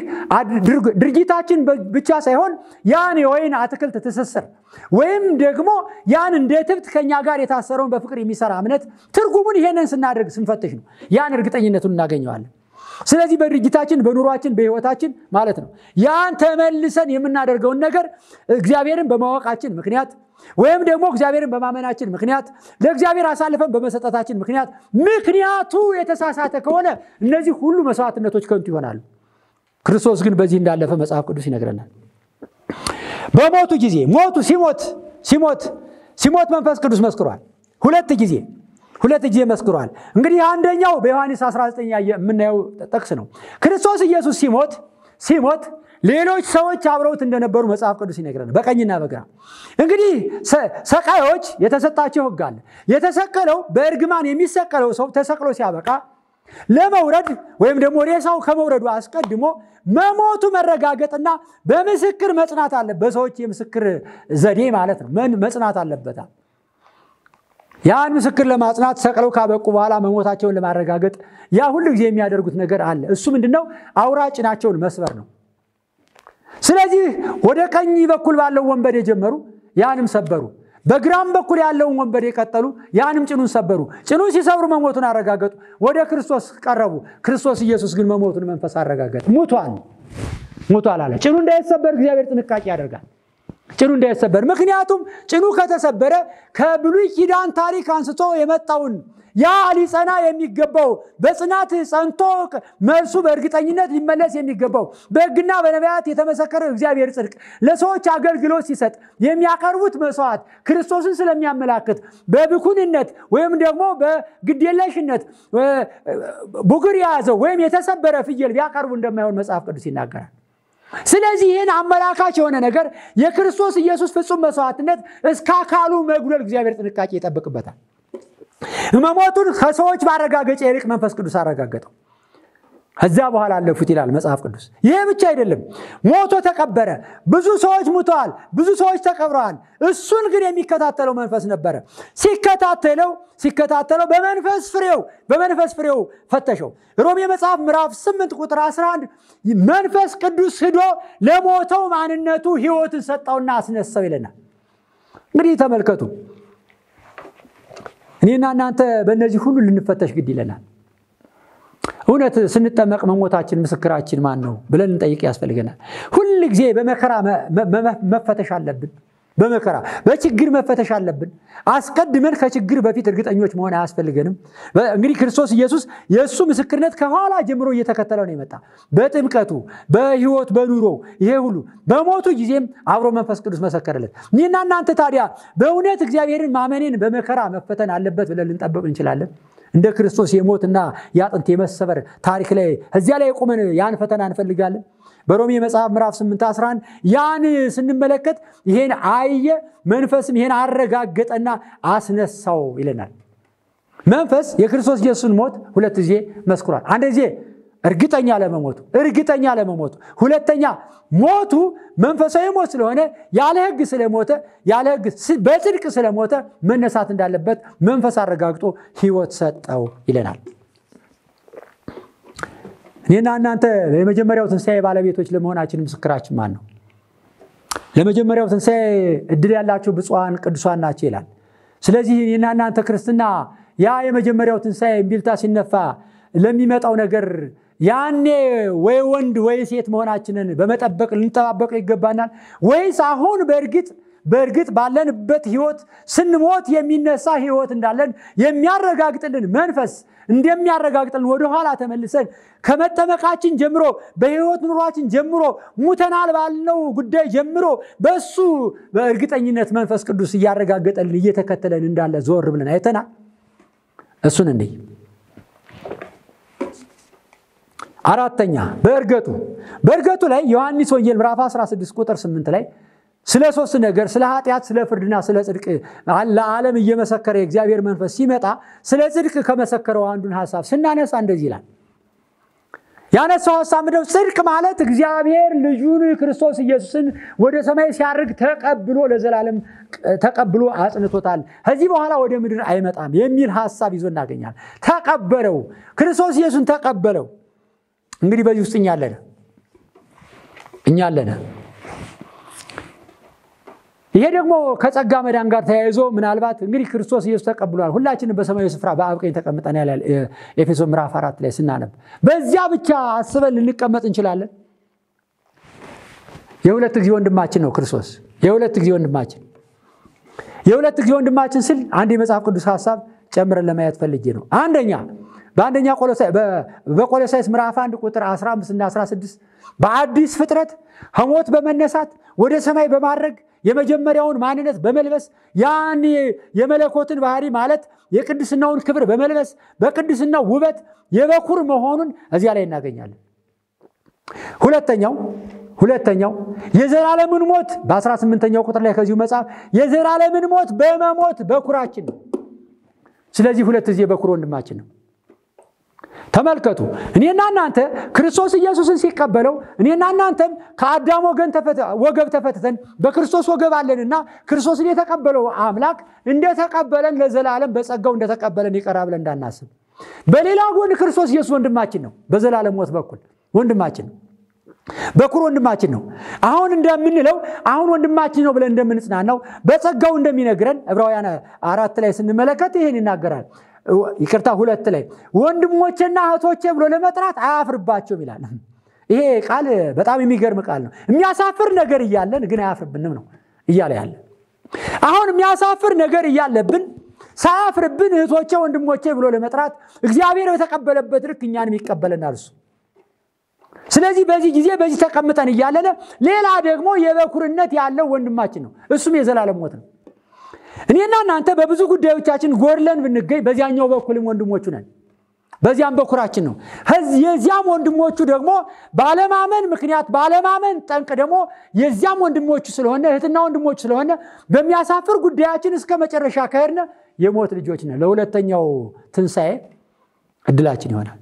ድርጊታችን ብቻ ሳይሆን ያን የወይን አትክልት ትስስር ወይም ደግሞ ያን እንደ ትብት ከኛ ጋር የታሰረውን በፍቅር የሚሰራ እምነት ትርጉሙን ይሄንን ስናደርግ ስንፈትሽ ነው ያን እርግጠኝነቱን እናገኘዋለን። ስለዚህ በድርጊታችን በኑሯችን በሕይወታችን ማለት ነው ያን ተመልሰን የምናደርገውን ነገር እግዚአብሔርን በማወቃችን ምክንያት ወይም ደግሞ እግዚአብሔርን በማመናችን ምክንያት ለእግዚአብሔር አሳልፈን በመሰጠታችን ምክንያት ምክንያቱ የተሳሳተ ከሆነ እነዚህ ሁሉ መስዋዕትነቶች ከንቱ ይሆናሉ። ክርስቶስ ግን በዚህ እንዳለፈ መጽሐፍ ቅዱስ ይነግረናል። በሞቱ ጊዜ ሞቱ ሲሞት ሲሞት ሲሞት መንፈስ ቅዱስ መስክሯል። ሁለት ጊዜ ሁለት ጊዜ መስክሯል። እንግዲህ አንደኛው በዮሐንስ 19 የምናየው ጥቅስ ነው። ክርስቶስ ኢየሱስ ሲሞት ሲሞት ሌሎች ሰዎች አብረውት እንደነበሩ መጽሐፍ ቅዱስ ይነግረናል፣ በቀኝና በግራ። እንግዲህ ሰቃዮች የተሰጣቸው ሕግ አለ። የተሰቀለው በእርግማን የሚሰቀለው ሰው ተሰቅሎ ሲያበቃ ለመውረድ ወይም ደግሞ ሬሳው ከመውረዱ አስቀድሞ መሞቱ መረጋገጥና በምስክር መጽናት አለ። በሰዎች የምስክር ዘዴ ማለት ነው መጽናት አለበታል። ያን ምስክር ለማጽናት ሰቅለው ካበቁ በኋላ መሞታቸውን ለማረጋገጥ ያ ሁሉ ጊዜ የሚያደርጉት ነገር አለ። እሱ ምንድነው? አውራ ጭናቸውን መስበር ነው። ስለዚህ ወደ ቀኝ በኩል ባለው ወንበዴ ጀመሩ፣ ያንም ሰበሩ። በግራም በኩል ያለውን ወንበዴ ቀጠሉ፣ ያንም ጭኑን ሰበሩ። ጭኑን ሲሰብሩ መሞቱን አረጋገጡ። ወደ ክርስቶስ ቀረቡ። ክርስቶስ ኢየሱስ ግን መሞቱን መንፈስ አረጋገጠ። ሙቷል ሙቷል አለ። ጭኑ እንዳይሰበር እግዚአብሔር ጥንቃቄ ያደርጋል። ጭኑ እንዳይሰበር። ምክንያቱም ጭኑ ከተሰበረ ከብሉይ ኪዳን ታሪክ አንስቶ የመጣውን ያ ሊጸና የሚገባው በጽናት ጸንቶ መልሱ በእርግጠኝነት ሊመለስ የሚገባው በሕግና በነቢያት የተመሰከረው እግዚአብሔር ጽድቅ ለሰዎች አገልግሎት ሲሰጥ የሚያቀርቡት መስዋዕት ክርስቶስን ስለሚያመላክት በብኩንነት ወይም ደግሞ በግዴለሽነት ቡግር የያዘው ወይም የተሰበረ ፍየል ቢያቀርቡ እንደማይሆን መጽሐፍ ቅዱስ ይናገራል። ስለዚህ ይህን አመላካች የሆነ ነገር የክርስቶስ ኢየሱስ ፍጹም መስዋዕትነት እስከ አካሉ መጉደል እግዚአብሔር ጥንቃቄ ይጠብቅበታል። መሞቱን ከሰዎች ማረጋገጫ ይልቅ መንፈስ ቅዱስ አረጋገጠው። ከዚያ በኋላ አለፉት ይላል መጽሐፍ ቅዱስ። ይህ ብቻ አይደለም፣ ሞቶ ተቀበረ። ብዙ ሰዎች ሙተዋል፣ ብዙ ሰዎች ተቀብረዋል። እሱን ግን የሚከታተለው መንፈስ ነበረ። ሲከታተለው ሲከታተለው በመንፈስ ፍሬው በመንፈስ ፍሬው ፈተሸው። ሮሜ መጽሐፍ ምዕራፍ 8 ቁጥር 11 መንፈስ ቅዱስ ሂዶ ለሞተው ማንነቱ ሕይወትን ሰጠውና አስነሳው ይለናል። እንግዲህ ተመልከቱ እኔና እናንተ በእነዚህ ሁሉ ልንፈተሽ ግድ ይለናል። እውነት ስንጠመቅ መሞታችን ምስክራችን ማን ነው ብለን እንጠይቅ ያስፈልገናል። ሁል ጊዜ በመከራ መፈተሽ አለብን። በመከራ በችግር መፈተሽ አለብን። አስቀድመን ከችግር በፊት እርግጠኞች መሆን አያስፈልገንም። እንግዲህ ክርስቶስ ኢየሱስ የእሱ ምስክርነት ከኋላ ጀምሮ እየተከተለው ነው የመጣ በጥምቀቱ፣ በሕይወት፣ በኑሮ ይሄ ሁሉ በሞቱ ጊዜም አብሮ መንፈስ ቅዱስ መሰከረለት። እኔና እናንተ ታዲያ በእውነት እግዚአብሔርን ማመኔን በመከራ መፈተን አለበት ብለን ልንጠብቅ እንችላለን? እንደ ክርስቶስ የሞትና የአጥንት የመሰበር ታሪክ ላይ እዚያ ላይ ቆመን ያን ፈተና እንፈልጋለን? በሮሜ መጽሐፍ ምዕራፍ 8 11 ያን ስንመለከት ይሄን አየ፣ መንፈስም ይሄን አረጋገጠና አስነሳው ይለናል። መንፈስ የክርስቶስ ኢየሱስን ሞት ሁለት ጊዜ መስክሯል። አንድ ጊዜ እርግጠኛ ለመሞቱ እርግጠኛ ለመሞቱ፣ ሁለተኛ ሞቱ መንፈሳዊ ሞት ስለሆነ ያለ ሕግ ስለሞተ ያለ ሕግ በጽድቅ ስለሞተ መነሳት እንዳለበት መንፈስ አረጋግጦ ሕይወት ሰጠው ይለናል። እኔና እናንተ ለመጀመሪያው ትንሣኤ ባለቤቶች ለመሆናችን ምስክራችን ማን ነው? ለመጀመሪያው ትንሣኤ እድል ያላቸው ብፁዓን ቅዱሳን ናቸው ይላል። ስለዚህ እኔና እናንተ ክርስትና ያ የመጀመሪያው ትንሣኤ እምቢልታ ሲነፋ ለሚመጣው ነገር ያኔ ወይ ወንድ ወይ ሴት መሆናችንን በመጠበቅ ልንጠባበቅ ይገባናል ወይስ አሁን በእርግጥ በእርግጥ ባለንበት ህይወት ስንሞት የሚነሳ ህይወት እንዳለን የሚያረጋግጥልን መንፈስ እንደሚያረጋግጥልን ወደኋላ ተመልሰን ከመጠመቃችን ጀምሮ በህይወት ኑሯችን ጀምሮ ሙተናል ባልነው ጉዳይ ጀምሮ በእሱ በእርግጠኝነት መንፈስ ቅዱስ እያረጋገጠልን እየተከተለን እንዳለ ዞር ብለን አይተናል። እሱን እንይ። አራተኛ በእርገቱ በእርገቱ ላይ ዮሐንስ ወንጌል ምዕራፍ 16 ቁጥር 8 ላይ ስለ ሶስት ነገር ስለ ኃጢአት፣ ስለ ፍርድና ስለ ጽድቅ ለዓለም እየመሰከረ የእግዚአብሔር መንፈስ ሲመጣ ስለ ጽድቅ ከመሰከረው አንዱን ሀሳብ ስናነሳ እንደዚህ ይላል። ያነሳው ሀሳብ ምንድነው? ጽድቅ ማለት እግዚአብሔር ልጁን ክርስቶስ ኢየሱስን ወደ ሰማይ ሲያርግ ተቀብሎ ለዘላለም ተቀብሎ አጽንቶታል። ከዚህ በኋላ ወደ ምድር አይመጣም የሚል ሀሳብ ይዞ እናገኛል። ተቀበለው፣ ክርስቶስ ኢየሱስን ተቀበለው። እንግዲህ በዚህ ውስጥ እኛ አለነ እኛ አለነ። ይሄ ደግሞ ከጸጋ መዳን ጋር ተያይዞ ምናልባት እንግዲህ ክርስቶስ ኢየሱስ ተቀብሏል፣ ሁላችንም በሰማያዊ ስፍራ በአብ ቀኝ ተቀምጠን ያለ ኤፌሶ ምዕራፍ አራት ላይ ስናነብ በዚያ ብቻ አስበን ልንቀመጥ እንችላለን። የሁለት ጊዜ ወንድማችን ነው ክርስቶስ። የሁለት ጊዜ ወንድማችን የሁለት ጊዜ ወንድማችን ስል አንድ የመጽሐፍ ቅዱስ ሀሳብ ጨምረን ለማየት ፈልጌ ነው። አንደኛ በአንደኛ በቆሎሳይስ ምዕራፍ 1 ቁጥር 15 እና 16 በአዲስ ፍጥረት ከሞት በመነሳት ወደ ሰማይ በማድረግ የመጀመሪያውን ማንነት በመልበስ ያን የመለኮትን ባህሪ ማለት የቅድስናውን ክብር በመልበስ በቅድስናው ውበት የበኩር መሆኑን እዚያ ላይ እናገኛለን። ሁለተኛው ሁለተኛው የዘላለምን ሞት በ18ኛው ቁጥር ላይ ከዚሁ መጽሐፍ የዘላለምን ሞት በመሞት በኩራችን ነው። ስለዚህ ሁለት ጊዜ በኩር ወንድማችን ነው። ተመልከቱ እኔና እናንተ ክርስቶስ ኢየሱስን ሲቀበለው እኔና እናንተም ከአዳም ወገን ወገብ ተፈትተን በክርስቶስ ወገብ አለንና ክርስቶስን የተቀበለው አምላክ እንደተቀበለን ለዘላለም በጸጋው እንደተቀበለን ይቀራ ብለን እንዳናስብ። በሌላ ጎን ክርስቶስ ኢየሱስ ወንድማችን ነው። በዘላለም ሞት በኩል ወንድማችን ነው። በኩር ወንድማችን ነው። አሁን እንደምንለው አሁን ወንድማችን ነው ብለን እንደምንጽናናው በጸጋው እንደሚነግረን ዕብራውያን አራት ላይ ስንመለከት ይህን ይናገራል። ይቅርታ ሁለት ላይ ወንድሞቼና እህቶቼ ብሎ ለመጥራት አያፍርባቸውም ይላል። ይሄ ቃል በጣም የሚገርም ቃል ነው። የሚያሳፍር ነገር እያለን ግን አያፍርብንም ነው። እያለ ያለ አሁን የሚያሳፍር ነገር እያለብን ሳያፍርብን እህቶቼ ወንድሞቼ ብሎ ለመጥራት እግዚአብሔር በተቀበለበት ልክ እኛንም ይቀበለናል እሱ ስለዚህ በዚህ ጊዜ በዚህ ተቀምጠን እያለነ ሌላ ደግሞ የበኩርነት ያለው ወንድማችን ነው እሱም የዘላለም ሞት ነው እኔና እናንተ በብዙ ጉዳዮቻችን ጎድለን ብንገኝ በዚያኛው በኩልም ወንድሞቹ ነን በዚያም በኩራችን ነው የዚያም ወንድሞቹ ደግሞ ባለማመን ምክንያት ባለማመን ጠንቅ ደግሞ የዚያም ወንድሞቹ ስለሆነ እህትና ወንድሞቹ ስለሆነ በሚያሳፍር ጉዳያችን እስከ መጨረሻ ከሄድነ የሞት ልጆች ነን ለሁለተኛው ትንሣኤ እድላችን ይሆናል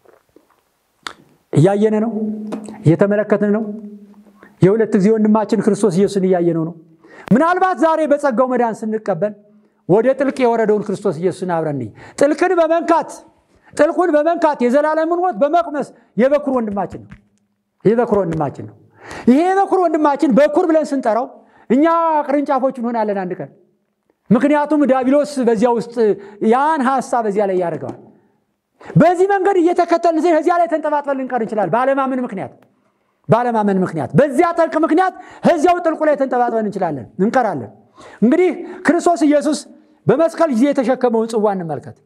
እያየነ ነው እየተመለከትን ነው የሁለት ጊዜ ወንድማችን ክርስቶስ ኢየሱስን እያየነው ነው ምናልባት ዛሬ በጸጋው መዳን ስንቀበል ወደ ጥልቅ የወረደውን ክርስቶስ ኢየሱስን አብረን ጥልቅን በመንካት ጥልቁን በመንካት የዘላለምን ሞት በመቅመስ የበኩር ወንድማችን ነው የበኩር ወንድማችን ነው ይሄ የበኩር ወንድማችን በኩር ብለን ስንጠራው እኛ ቅርንጫፎች እንሆናለን አንድ ቀን ምክንያቱም ዳቢሎስ በዚያ ውስጥ ያን ሀሳብ በዚያ ላይ ያደርገዋል በዚህ መንገድ እየተከተልን ዜ ከዚያ ላይ ተንጠባጥበን ልንቀር እንችላል ባለማመን ምክንያት ባለማመን ምክንያት በዚያ ጠልቅ ምክንያት ከዚያው ጥልቁ ላይ ተንጠባጥበን እንችላለን እንቀራለን እንግዲህ ክርስቶስ ኢየሱስ በመስቀል ጊዜ የተሸከመውን ጽዋ እንመልከት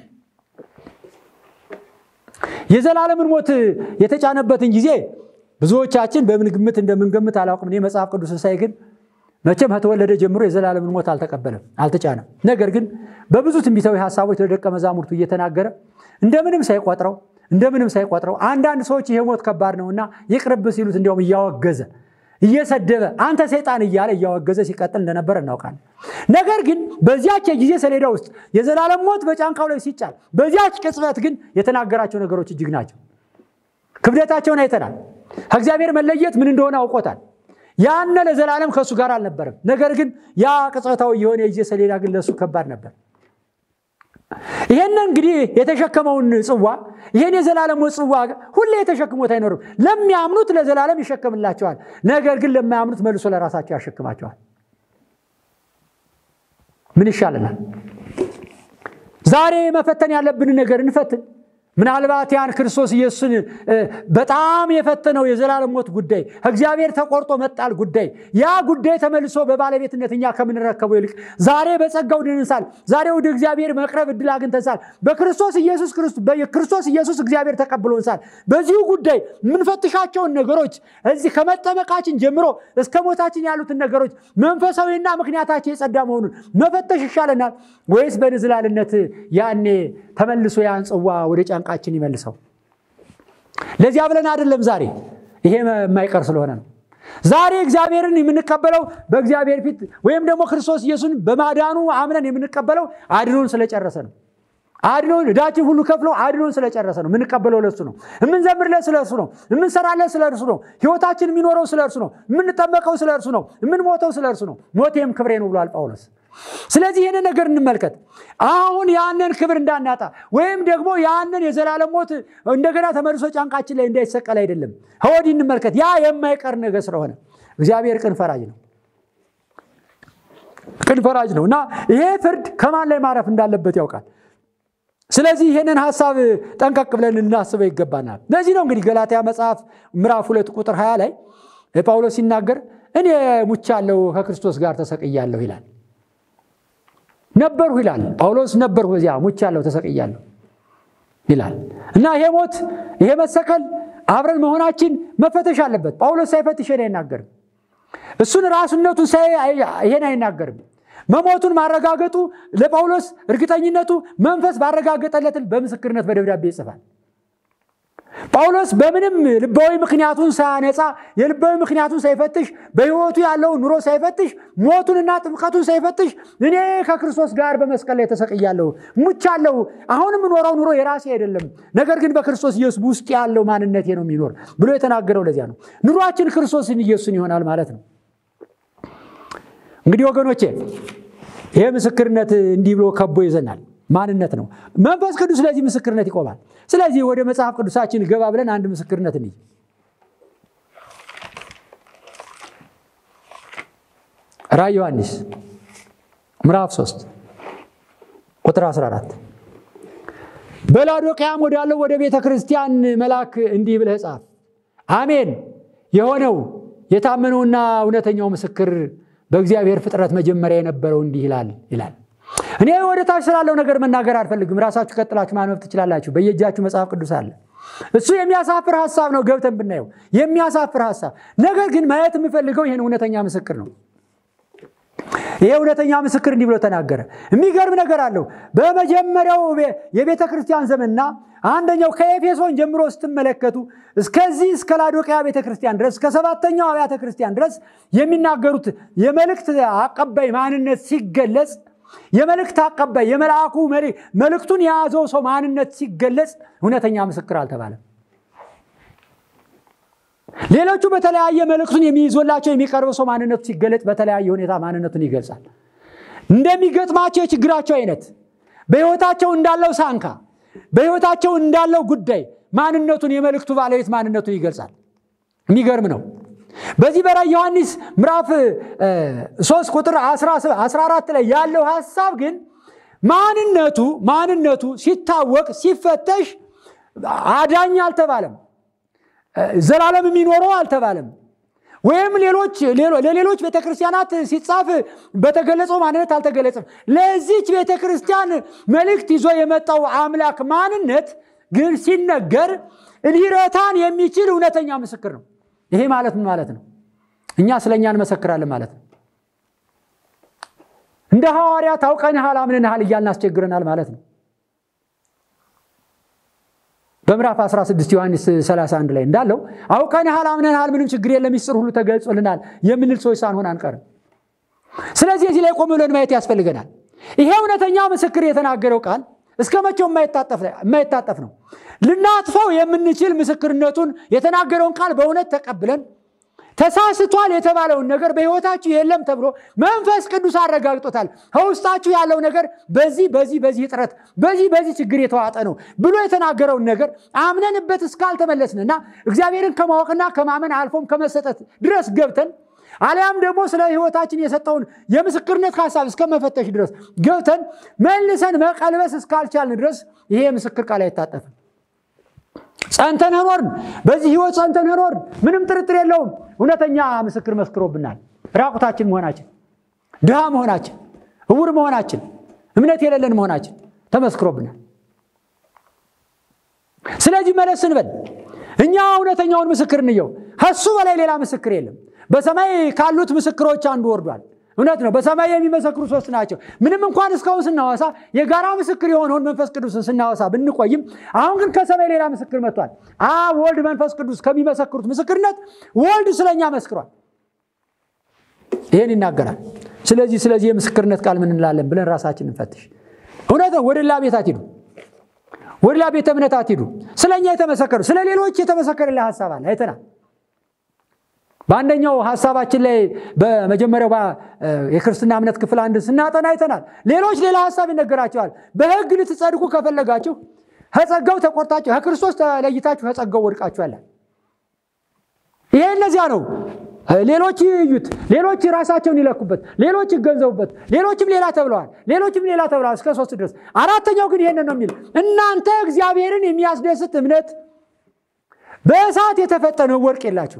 የዘላለምን ሞት የተጫነበትን ጊዜ ብዙዎቻችን በምን ግምት እንደምንገምት አላውቅም እኔ መጽሐፍ ቅዱስን ሳይ ግን መቼም ከተወለደ ጀምሮ የዘላለምን ሞት አልተቀበለም አልተጫነም ነገር ግን በብዙ ትንቢታዊ ሀሳቦች ለደቀ መዛሙርቱ እየተናገረ እንደምንም ሳይቆጥረው እንደምንም ሳይቆጥረው አንዳንድ ሰዎች ይሄ ሞት ከባድ ነውና ይቅርብ ሲሉት እንዲያውም እያወገዘ እየሰደበ አንተ ሰይጣን እያለ እያወገዘ ሲቀጥል እንደነበር እናውቃለን ነገር ግን በዚያች የጊዜ ሰሌዳ ውስጥ የዘላለም ሞት በጫንቃው ላይ ሲጫል በዚያች ቅጽበት ግን የተናገራቸው ነገሮች እጅግ ናቸው ክብደታቸውን አይተናል ከእግዚአብሔር መለየት ምን እንደሆነ አውቆታል ያነ ለዘላለም ከእሱ ጋር አልነበረም ነገር ግን ያ ቅጽበታዊ የሆነ የጊዜ ሰሌዳ ግን ለእሱ ከባድ ነበር ይህን እንግዲህ የተሸከመውን ጽዋ ይህን የዘላለም ጽዋ ሁሌ የተሸክሞት አይኖርም ለሚያምኑት ለዘላለም ይሸከምላቸዋል ነገር ግን ለማያምኑት መልሶ ለራሳቸው ያሸክማቸዋል ምን ይሻለናል ዛሬ መፈተን ያለብን ነገር እንፈትን ምናልባት ያን ክርስቶስ ኢየሱስን በጣም የፈተነው የዘላለም ሞት ጉዳይ ከእግዚአብሔር ተቆርጦ መጣል ጉዳይ ያ ጉዳይ ተመልሶ በባለቤትነት እኛ ከምንረከበው ይልቅ ዛሬ በጸጋው ድንሳል ዛሬ ወደ እግዚአብሔር መቅረብ እድል አግኝተንሳል በክርስቶስ ኢየሱስ ክርስቶስ ኢየሱስ እግዚአብሔር ተቀብሎንሳል በዚሁ ጉዳይ የምንፈትሻቸውን ነገሮች እዚህ ከመጠመቃችን ጀምሮ እስከ ሞታችን ያሉትን ነገሮች መንፈሳዊና ምክንያታቸው የጸዳ መሆኑን መፈተሽ ይሻለናል ወይስ በንዝላልነት ያኔ ተመልሶ ያን ጽዋ ወደ ጫንቃችን ይመልሰው ለዚያ ብለን አይደለም ዛሬ ይሄ የማይቀር ስለሆነ ነው ዛሬ እግዚአብሔርን የምንቀበለው በእግዚአብሔር ፊት ወይም ደግሞ ክርስቶስ ኢየሱስን በማዳኑ አምነን የምንቀበለው አድኖን ስለጨረሰ ነው አድኖን እዳችን ሁሉ ከፍሎ አድኖን ስለጨረሰ ነው የምንቀበለው ለእሱ ነው የምንዘምርለት ስለ እርሱ ነው የምንሰራለት ስለ እርሱ ነው ህይወታችን የሚኖረው ስለ እርሱ ነው የምንጠመቀው ስለ እርሱ ነው የምንሞተው ስለ እርሱ ነው ሞቴም ክብሬ ነው ብሏል ጳውሎስ ስለዚህ ይህንን ነገር እንመልከት አሁን ያንን ክብር እንዳናጣ ወይም ደግሞ ያንን የዘላለም ሞት እንደገና ተመልሶ ጫንቃችን ላይ እንዳይሰቀል አይደለም ከወዲህ እንመልከት ያ የማይቀር ነገር ስለሆነ እግዚአብሔር ቅን ፈራጅ ነው ቅን ፈራጅ ነው እና ይሄ ፍርድ ከማን ላይ ማረፍ እንዳለበት ያውቃል ስለዚህ ይህንን ሀሳብ ጠንቀቅ ብለን እናስበው ይገባናል ለዚህ ነው እንግዲህ ገላትያ መጽሐፍ ምዕራፍ ሁለት ቁጥር 20 ላይ ጳውሎስ ሲናገር እኔ ሙቻለሁ ከክርስቶስ ጋር ተሰቅያለሁ ይላል ነበርሁ ይላል ጳውሎስ ነበርሁ በዚያ ሙቻለሁ ተሰቅያለሁ ይላል እና ይሄ ሞት ይሄ መሰቀል አብረን መሆናችን መፈተሽ አለበት ጳውሎስ ሳይፈትሽ ይሄን አይናገርም እሱን ራሱነቱን ሳይ ይሄን አይናገርም መሞቱን ማረጋገጡ ለጳውሎስ እርግጠኝነቱ መንፈስ ባረጋገጠለትን በምስክርነት በደብዳቤ ይጽፋል ጳውሎስ በምንም ልባዊ ምክንያቱን ሳያነጻ የልባዊ ምክንያቱን ሳይፈትሽ በህይወቱ ያለውን ኑሮ ሳይፈትሽ ሞቱንና ጥምቀቱን ሳይፈትሽ እኔ ከክርስቶስ ጋር በመስቀል ላይ ተሰቅያለሁ ሙቻለሁ አሁን የምኖረው ኑሮ የራሴ አይደለም ነገር ግን በክርስቶስ ኢየሱስ ውስጥ ያለው ማንነቴ ነው የሚኖር ብሎ የተናገረው ለዚያ ነው ኑሯችን ክርስቶስን ኢየሱስን ይሆናል ማለት ነው እንግዲህ ወገኖቼ ይሄ ምስክርነት እንዲህ ብሎ ከቦ ይዘናል ማንነት ነው መንፈስ ቅዱስ ስለዚህ ምስክርነት ይቆማል ስለዚህ ወደ መጽሐፍ ቅዱሳችን ገባ ብለን አንድ ምስክርነት እንይ ራ ዮሐንስ ምዕራፍ 3 ቁጥር 14 በላዶቅያም ወዳለው ወደ ቤተ ክርስቲያን መልአክ እንዲህ ብለህ ጻፍ አሜን የሆነው የታመነውና እውነተኛው ምስክር በእግዚአብሔር ፍጥረት መጀመሪያ የነበረው እንዲህ ይላል ይላል። እኔ ወደ ታች ስላለው ነገር መናገር አልፈልግም። ራሳችሁ ቀጥላችሁ ማንበብ ትችላላችሁ። በየእጃችሁ መጽሐፍ ቅዱስ አለ። እሱ የሚያሳፍር ሀሳብ ነው። ገብተን ብናየው የሚያሳፍር ሀሳብ። ነገር ግን ማየት የምፈልገው ይህን እውነተኛ ምስክር ነው። ይሄ እውነተኛ ምስክር እንዲህ ብሎ ተናገረ። የሚገርም ነገር አለው። በመጀመሪያው የቤተ ክርስቲያን ዘመንና አንደኛው ከኤፌሶን ጀምሮ ስትመለከቱ እስከዚህ እስከ ላዶቅያ ቤተ ክርስቲያን ድረስ እስከ ሰባተኛው አብያተ ክርስቲያን ድረስ የሚናገሩት የመልእክት አቀባይ ማንነት ሲገለጽ የመልእክት አቀባይ የመልአኩ መልእክቱን የያዘው ሰው ማንነት ሲገለጽ እውነተኛ ምስክር አልተባለም። ሌሎቹ በተለያየ መልእክቱን የሚይዞላቸው የሚቀርበው ሰው ማንነቱ ሲገለጽ በተለያየ ሁኔታ ማንነቱን ይገልጻል። እንደሚገጥማቸው የችግራቸው አይነት፣ በሕይወታቸው እንዳለው ሳንካ፣ በሕይወታቸው እንዳለው ጉዳይ ማንነቱን የመልእክቱ ባለቤት ማንነቱን ይገልጻል። የሚገርም ነው። በዚህ በራዕየ ዮሐንስ ምዕራፍ 3 ቁጥር 14 ላይ ያለው ሀሳብ ግን ማንነቱ ማንነቱ ሲታወቅ ሲፈተሽ አዳኝ አልተባለም። ዘላለም የሚኖረው አልተባለም። ወይም ሌሎች ለሌሎች ቤተክርስቲያናት ሲጻፍ በተገለጸው ማንነት አልተገለጸም። ለዚች ቤተክርስቲያን መልእክት ይዞ የመጣው አምላክ ማንነት ግን ሲነገር ሊረታን የሚችል እውነተኛ ምስክር ነው። ይሄ ማለት ምን ማለት ነው? እኛ ስለ እኛ እንመሰክራለን ማለት ነው። እንደ ሐዋርያት አውቀንሃል አምነንሃል እያልን አስቸግረናል ማለት ነው። በምዕራፍ 16 ዮሐንስ 31 ላይ እንዳለው አውቀንሃል አምነንሃል፣ ምንም ችግር የለም፣ ሚስጥር ሁሉ ተገልጾልናል የምንል ሰዎች ሳንሆን አንቀርም። ስለዚህ እዚህ ላይ ቆም ብለን ማየት ያስፈልገናል። ይሄ እውነተኛ ምስክር የተናገረው ቃል እስከ መቼው የማይታጠፍ ነው። ልናጥፈው የምንችል ምስክርነቱን የተናገረውን ቃል በእውነት ተቀብለን ተሳስቷል የተባለውን ነገር በሕይወታችሁ የለም ተብሎ መንፈስ ቅዱስ አረጋግጦታል። ከውስጣችሁ ያለው ነገር በዚህ በዚህ በዚህ እጥረት በዚህ በዚህ ችግር የተዋጠ ነው ብሎ የተናገረውን ነገር አምነንበት እስካልተመለስንና እግዚአብሔርን ከማወቅና ከማመን አልፎም ከመሰጠት ድረስ ገብተን አሊያም ደግሞ ስለ ሕይወታችን የሰጠውን የምስክርነት ሀሳብ እስከመፈተሽ ድረስ ገብተን መልሰን መቀልበስ እስካልቻልን ድረስ ይሄ የምስክር ቃል አይታጠፍም። ጸንተን ኖርን። በዚህ ህይወት ጸንተን ኖርን። ምንም ጥርጥር የለውም። እውነተኛ ምስክር መስክሮብናል። ራቁታችን መሆናችን፣ ድሃ መሆናችን፣ እውር መሆናችን፣ እምነት የሌለን መሆናችን ተመስክሮብናል። ስለዚህ መለስ ስንበል እኛ እውነተኛውን ምስክር እንየው። ከሱ በላይ ሌላ ምስክር የለም። በሰማይ ካሉት ምስክሮች አንዱ ወርዷል። እውነት ነው። በሰማይ የሚመሰክሩ ሶስት ናቸው። ምንም እንኳን እስካሁን ስናወሳ የጋራ ምስክር የሆነውን መንፈስ ቅዱስን ስናወሳ ብንቆይም አሁን ግን ከሰማይ ሌላ ምስክር መጥቷል። አብ፣ ወልድ፣ መንፈስ ቅዱስ ከሚመሰክሩት ምስክርነት ወልድ ስለኛ መስክሯል። ይህን ይናገራል። ስለዚህ ስለዚህ የምስክርነት ቃል ምን እንላለን ብለን ራሳችን እንፈትሽ። እውነት ነው። ወደ ሌላ ቤት አትሂዱ፣ ወደ ሌላ ቤተ እምነት አትሂዱ። ስለኛ የተመሰከሩ ስለ ሌሎች የተመሰከረላ ሀሳብ አለ አይተናል። በአንደኛው ሀሳባችን ላይ በመጀመሪያው የክርስትና እምነት ክፍል አንድ ስናጠና አይተናል። ሌሎች ሌላ ሀሳብ ይነገራቸዋል። በሕግ ልትጸድቁ ከፈለጋችሁ ከጸጋው ተቆርጣችሁ ከክርስቶስ ተለይታችሁ ከጸጋው ወድቃችኋል። ይሄ እነዚያ ነው። ሌሎች ይዩት፣ ሌሎች ራሳቸውን ይለኩበት፣ ሌሎች ይገንዘቡበት፣ ሌሎችም ሌላ ተብለዋል፣ ሌሎችም ሌላ ተብለዋል እስከ ሶስት ድረስ። አራተኛው ግን ይሄንን ነው የሚል እናንተ እግዚአብሔርን የሚያስደስት እምነት በእሳት የተፈተነ ወርቅ የላችሁ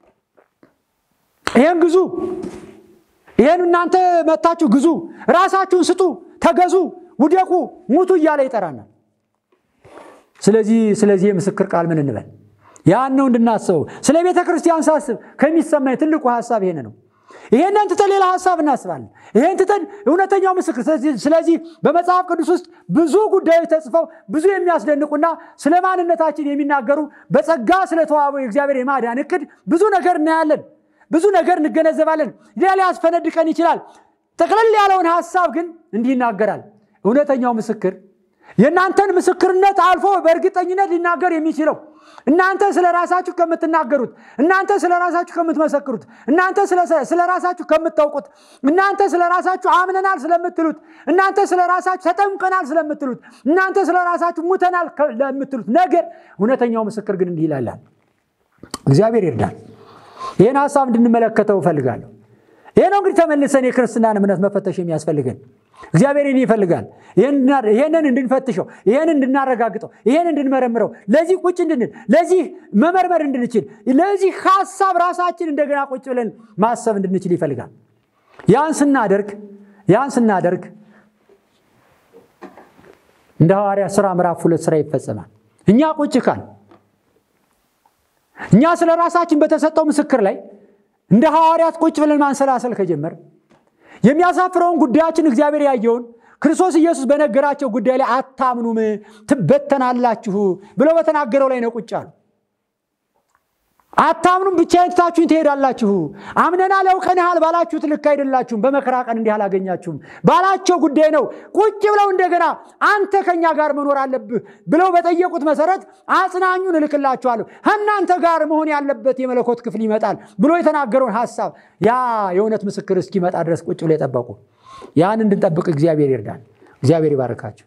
ይሄን ግዙ። ይሄን እናንተ መታችሁ ግዙ፣ ራሳችሁን ስጡ፣ ተገዙ፣ ውደቁ፣ ሙቱ እያለ ይጠራናል። ስለዚህ ስለዚህ የምስክር ቃል ምን እንበል? ያን ነው እንድናስበው። ስለ ቤተ ክርስቲያን ሳስብ ከሚሰማኝ ትልቁ ሀሳብ ይሄን ነው። ይሄንን ትተን ሌላ ሀሳብ እናስባለን። ይሄን ትተን እውነተኛው ምስክር። ስለዚህ በመጽሐፍ ቅዱስ ውስጥ ብዙ ጉዳዮች ተጽፈው ብዙ የሚያስደንቁና ስለ ማንነታችን የሚናገሩ በጸጋ ስለተዋበው የእግዚአብሔር የማዳን እቅድ ብዙ ነገር እናያለን። ብዙ ነገር እንገነዘባለን። ሌላ ሊያስፈነድቀን ይችላል። ጠቅለል ያለውን ሀሳብ ግን እንዲህ ይናገራል። እውነተኛው ምስክር የእናንተን ምስክርነት አልፎ በእርግጠኝነት ሊናገር የሚችለው እናንተ ስለ ራሳችሁ ከምትናገሩት፣ እናንተ ስለ ራሳችሁ ከምትመሰክሩት፣ እናንተ ስለ ራሳችሁ ከምታውቁት፣ እናንተ ስለ ራሳችሁ አምነናል ስለምትሉት፣ እናንተ ስለ ራሳችሁ ተጠምቀናል ስለምትሉት፣ እናንተ ስለ ራሳችሁ ሙተናል ለምትሉት ነገር እውነተኛው ምስክር ግን እንዲህ ይላል። እግዚአብሔር ይርዳል። ይህን ሀሳብ እንድንመለከተው እፈልጋለሁ። ይህ ነው እንግዲህ ተመልሰን የክርስትናን እምነት መፈተሽ የሚያስፈልገን። እግዚአብሔር ይህን ይፈልጋል። ይህንን እንድንፈትሸው፣ ይህን እንድናረጋግጠው፣ ይህን እንድንመረምረው፣ ለዚህ ቁጭ እንድንል፣ ለዚህ መመርመር እንድንችል፣ ለዚህ ሀሳብ ራሳችን እንደገና ቁጭ ብለን ማሰብ እንድንችል ይፈልጋል። ያን ስናደርግ ያን ስናደርግ እንደ ሐዋርያ ሥራ ምዕራፍ ሁለት ሥራ ይፈጸማል። እኛ ቁጭ ካል እኛ ስለ ራሳችን በተሰጠው ምስክር ላይ እንደ ሐዋርያት ቁጭ ብለን ማንሰላሰል ከጀመር የሚያሳፍረውን ጉዳያችን እግዚአብሔር ያየውን ክርስቶስ ኢየሱስ በነገራቸው ጉዳይ ላይ አታምኑም፣ ትበተናላችሁ ብለው በተናገረው ላይ ነው ቁጭ አሉ። አታምኑም፣ ብቻዬን ትታችሁኝ ትሄዳላችሁ። አምነናል፣ አውቀንሃል ባላችሁት ልክ አይደላችሁም፣ በመከራ ቀን እንዲህ አላገኛችሁም ባላቸው ጉዳይ ነው ቁጭ ብለው እንደገና አንተ ከእኛ ጋር መኖር አለብህ ብለው በጠየቁት መሰረት አጽናኙን እልክላችኋለሁ፣ ከእናንተ ጋር መሆን ያለበት የመለኮት ክፍል ይመጣል ብሎ የተናገረውን ሐሳብ ያ የእውነት ምስክር እስኪመጣ ድረስ ቁጭ ብለው የጠበቁ ያን እንድንጠብቅ እግዚአብሔር ይርዳል። እግዚአብሔር ይባርካቸው።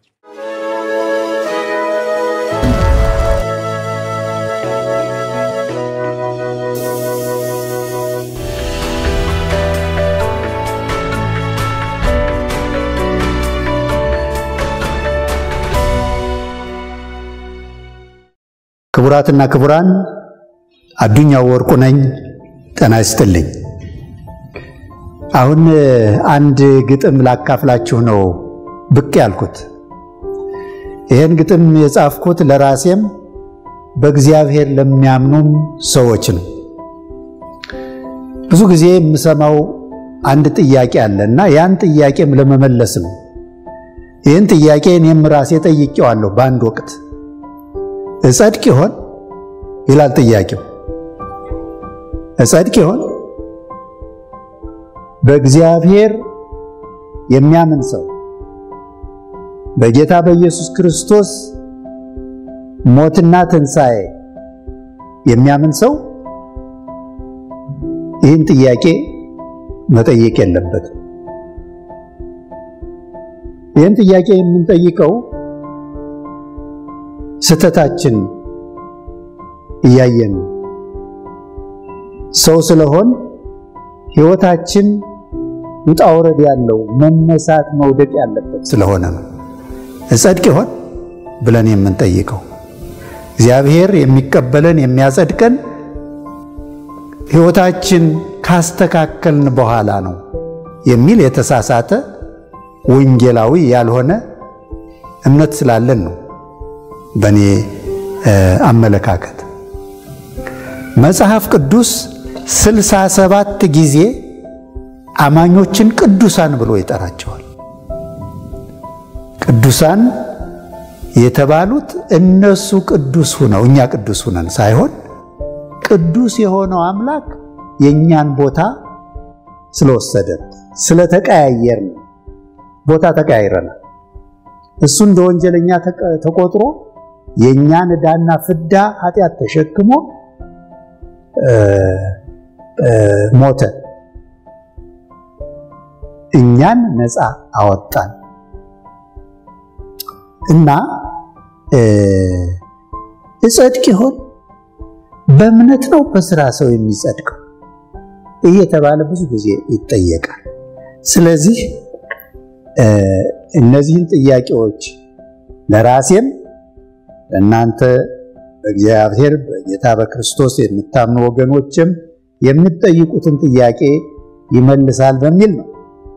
ክቡራትና ክቡራን አዱኛው ወርቁ ነኝ። ጤና ይስጥልኝ። አሁን አንድ ግጥም ላካፍላችሁ ነው ብቅ ያልኩት። ይህን ግጥም የጻፍኩት ለራሴም በእግዚአብሔር ለሚያምኑም ሰዎች ነው። ብዙ ጊዜ የምሰማው አንድ ጥያቄ አለ እና ያን ጥያቄም ለመመለስ ነው። ይህን ጥያቄ እኔም ራሴ ጠይቄዋለሁ በአንድ ወቅት እጸድቅ ይሆን ይላል ጥያቄው። እጸድቅ ይሆን? በእግዚአብሔር የሚያምን ሰው በጌታ በኢየሱስ ክርስቶስ ሞትና ትንሣኤ የሚያምን ሰው ይህን ጥያቄ መጠየቅ የለበትም። ይህን ጥያቄ የምንጠይቀው ስተታችን እያየን ሰው ስለሆን ሕይወታችን ውጣ ውረድ ያለው መነሳት መውደቅ ያለበት ስለሆነ ነው። እጸድቅ ይሆን ብለን የምንጠይቀው እግዚአብሔር የሚቀበለን የሚያጸድቀን ሕይወታችን ካስተካከልን በኋላ ነው የሚል የተሳሳተ ወንጌላዊ ያልሆነ እምነት ስላለን ነው። በእኔ አመለካከት መጽሐፍ ቅዱስ ስልሳ ሰባት ጊዜ አማኞችን ቅዱሳን ብሎ ይጠራቸዋል። ቅዱሳን የተባሉት እነሱ ቅዱስ ሁነው እኛ ቅዱስ ሁነን ሳይሆን ቅዱስ የሆነው አምላክ የእኛን ቦታ ስለወሰደ ስለተቀያየር ነው። ቦታ ተቀያይረናል። እሱ እንደ ወንጀለኛ ተቆጥሮ የእኛን ዕዳና ፍዳ ኃጢአት ተሸክሞ ሞተ። እኛን ነፃ አወጣን እና እጸድቅ ይሆን? በእምነት ነው በስራ ሰው የሚጸድቀው እየተባለ ብዙ ጊዜ ይጠየቃል። ስለዚህ እነዚህን ጥያቄዎች ለራሴም ለእናንተ በእግዚአብሔር በጌታ በክርስቶስ የምታምኑ ወገኖችም የምትጠይቁትን ጥያቄ ይመልሳል በሚል ነው።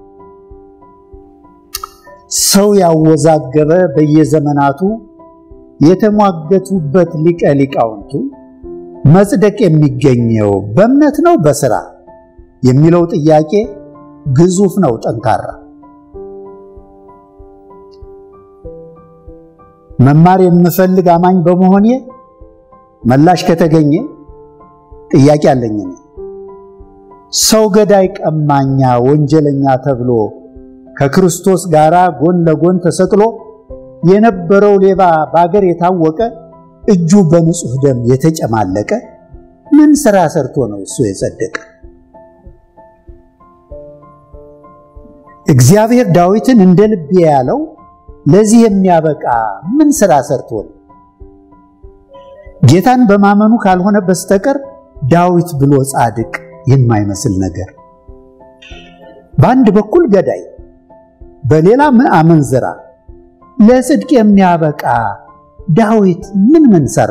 ሰው ያወዛገበ በየዘመናቱ የተሟገቱበት ሊቀ ሊቃውንቱ መጽደቅ የሚገኘው በእምነት ነው በስራ የሚለው ጥያቄ ግዙፍ ነው፣ ጠንካራ መማር የምፈልግ አማኝ በመሆኔ መላሽ ከተገኘ ጥያቄ አለኝ። እኔ ሰው ገዳይ፣ ቀማኛ፣ ወንጀለኛ ተብሎ ከክርስቶስ ጋር ጎን ለጎን ተሰቅሎ የነበረው ሌባ በአገር የታወቀ እጁ በንጹሕ ደም የተጨማለቀ ምን ሥራ ሰርቶ ነው እሱ የጸደቀ? እግዚአብሔር ዳዊትን እንደ ልቤ ያለው ለዚህ የሚያበቃ ምን ሥራ ሰርቶ ነው? ጌታን በማመኑ ካልሆነ በስተቀር ዳዊት ብሎ ጻድቅ የማይመስል ነገር። በአንድ በኩል ገዳይ፣ በሌላ አመንዝራ፣ ለጽድቅ የሚያበቃ ዳዊት ምን ምን ሰራ?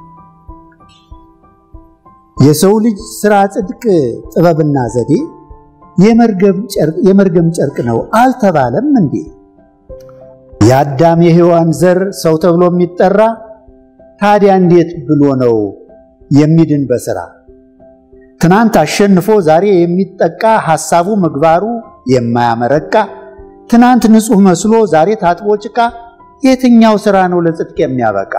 የሰው ልጅ ሥራ ጽድቅ ጥበብና ዘዴ የመርገም ጨርቅ ነው አልተባለም እንዴ? የአዳም የሔዋን ዘር ሰው ተብሎ የሚጠራ ታዲያ እንዴት ብሎ ነው የሚድን በሥራ? ትናንት አሸንፎ ዛሬ የሚጠቃ ሐሳቡ ምግባሩ የማያመረቃ ትናንት ንጹሕ መስሎ ዛሬ ታጥቦ ጭቃ የትኛው ሥራ ነው ለጽድቅ የሚያበቃ?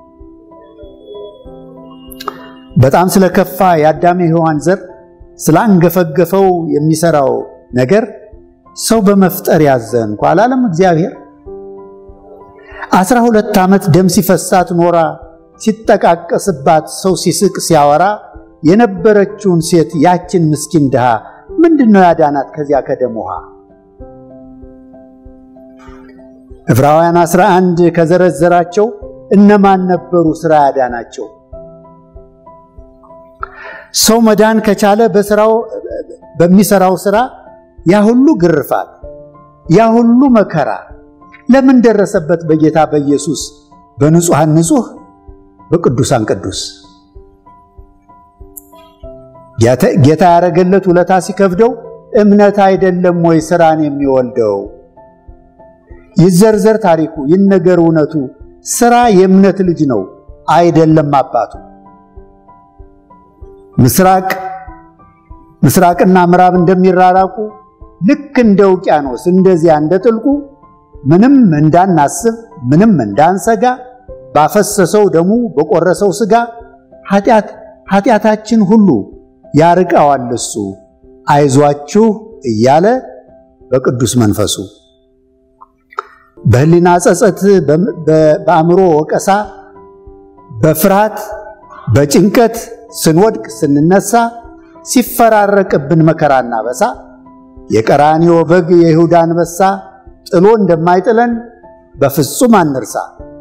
በጣም ስለከፋ የአዳም የሔዋን ዘር ስላንገፈገፈው የሚሰራው ነገር ሰው በመፍጠር ያዘንኩ አላለም እግዚአብሔር። አስራ ሁለት ዓመት ደም ሲፈሳት ኖራ ሲጠቃቀስባት ሰው ሲስቅ ሲያወራ የነበረችውን ሴት ያችን ምስኪን ድሃ ምንድን ነው ያዳናት ከዚያ ከደም ውሃ? ዕብራውያን 11 ከዘረዘራቸው እነማን ነበሩ ሥራ ያዳናቸው? ሰው መዳን ከቻለ በስራው በሚሰራው ሥራ ያ ሁሉ ግርፋት ያ ሁሉ መከራ ለምን ደረሰበት? በጌታ በኢየሱስ በንጹሐን ንጹሕ በቅዱሳን ቅዱስ ጌታ ያደረገለት ውለታ ሲከብደው እምነት አይደለም ወይ ሥራን የሚወልደው? ይዘርዘር ታሪኩ ይነገር እውነቱ ሥራ የእምነት ልጅ ነው አይደለም አባቱ። ምስራቅ ምስራቅና ምዕራብ እንደሚራራቁ ልክ እንደ ውቅያኖስ እንደዚያ እንደ ጥልቁ ምንም እንዳናስብ ምንም እንዳንሰጋ ባፈሰሰው ደሙ በቆረሰው ሥጋ ኃጢአት ኃጢአታችን ሁሉ ያርቀዋል እሱ አይዟችሁ እያለ በቅዱስ መንፈሱ በሕሊና ጸጸት በአእምሮ ወቀሳ በፍርሃት በጭንቀት ስንወድቅ ስንነሳ ሲፈራረቅብን መከራና በሳ የቀራንዮ በግ የይሁዳ አንበሳ ጥሎ እንደማይጥለን በፍጹም አንርሳ።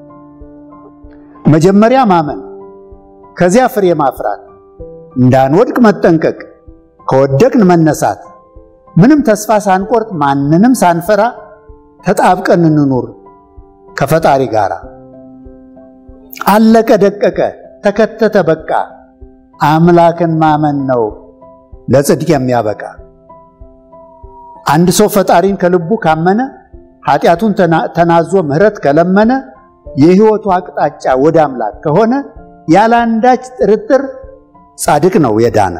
መጀመሪያ ማመን፣ ከዚያ ፍሬ ማፍራት፣ እንዳንወድቅ መጠንቀቅ፣ ከወደቅን መነሳት፣ ምንም ተስፋ ሳንቆርጥ ማንንም ሳንፈራ ተጣብቀን እንኑር ከፈጣሪ ጋር። አለቀ ደቀቀ ተከተተ በቃ አምላክን ማመን ነው ለጽድቅ የሚያበቃ። አንድ ሰው ፈጣሪን ከልቡ ካመነ ኃጢአቱን ተናዞ ምሕረት ከለመነ የሕይወቱ አቅጣጫ ወደ አምላክ ከሆነ ያለ አንዳች ጥርጥር ጻድቅ ነው የዳነ።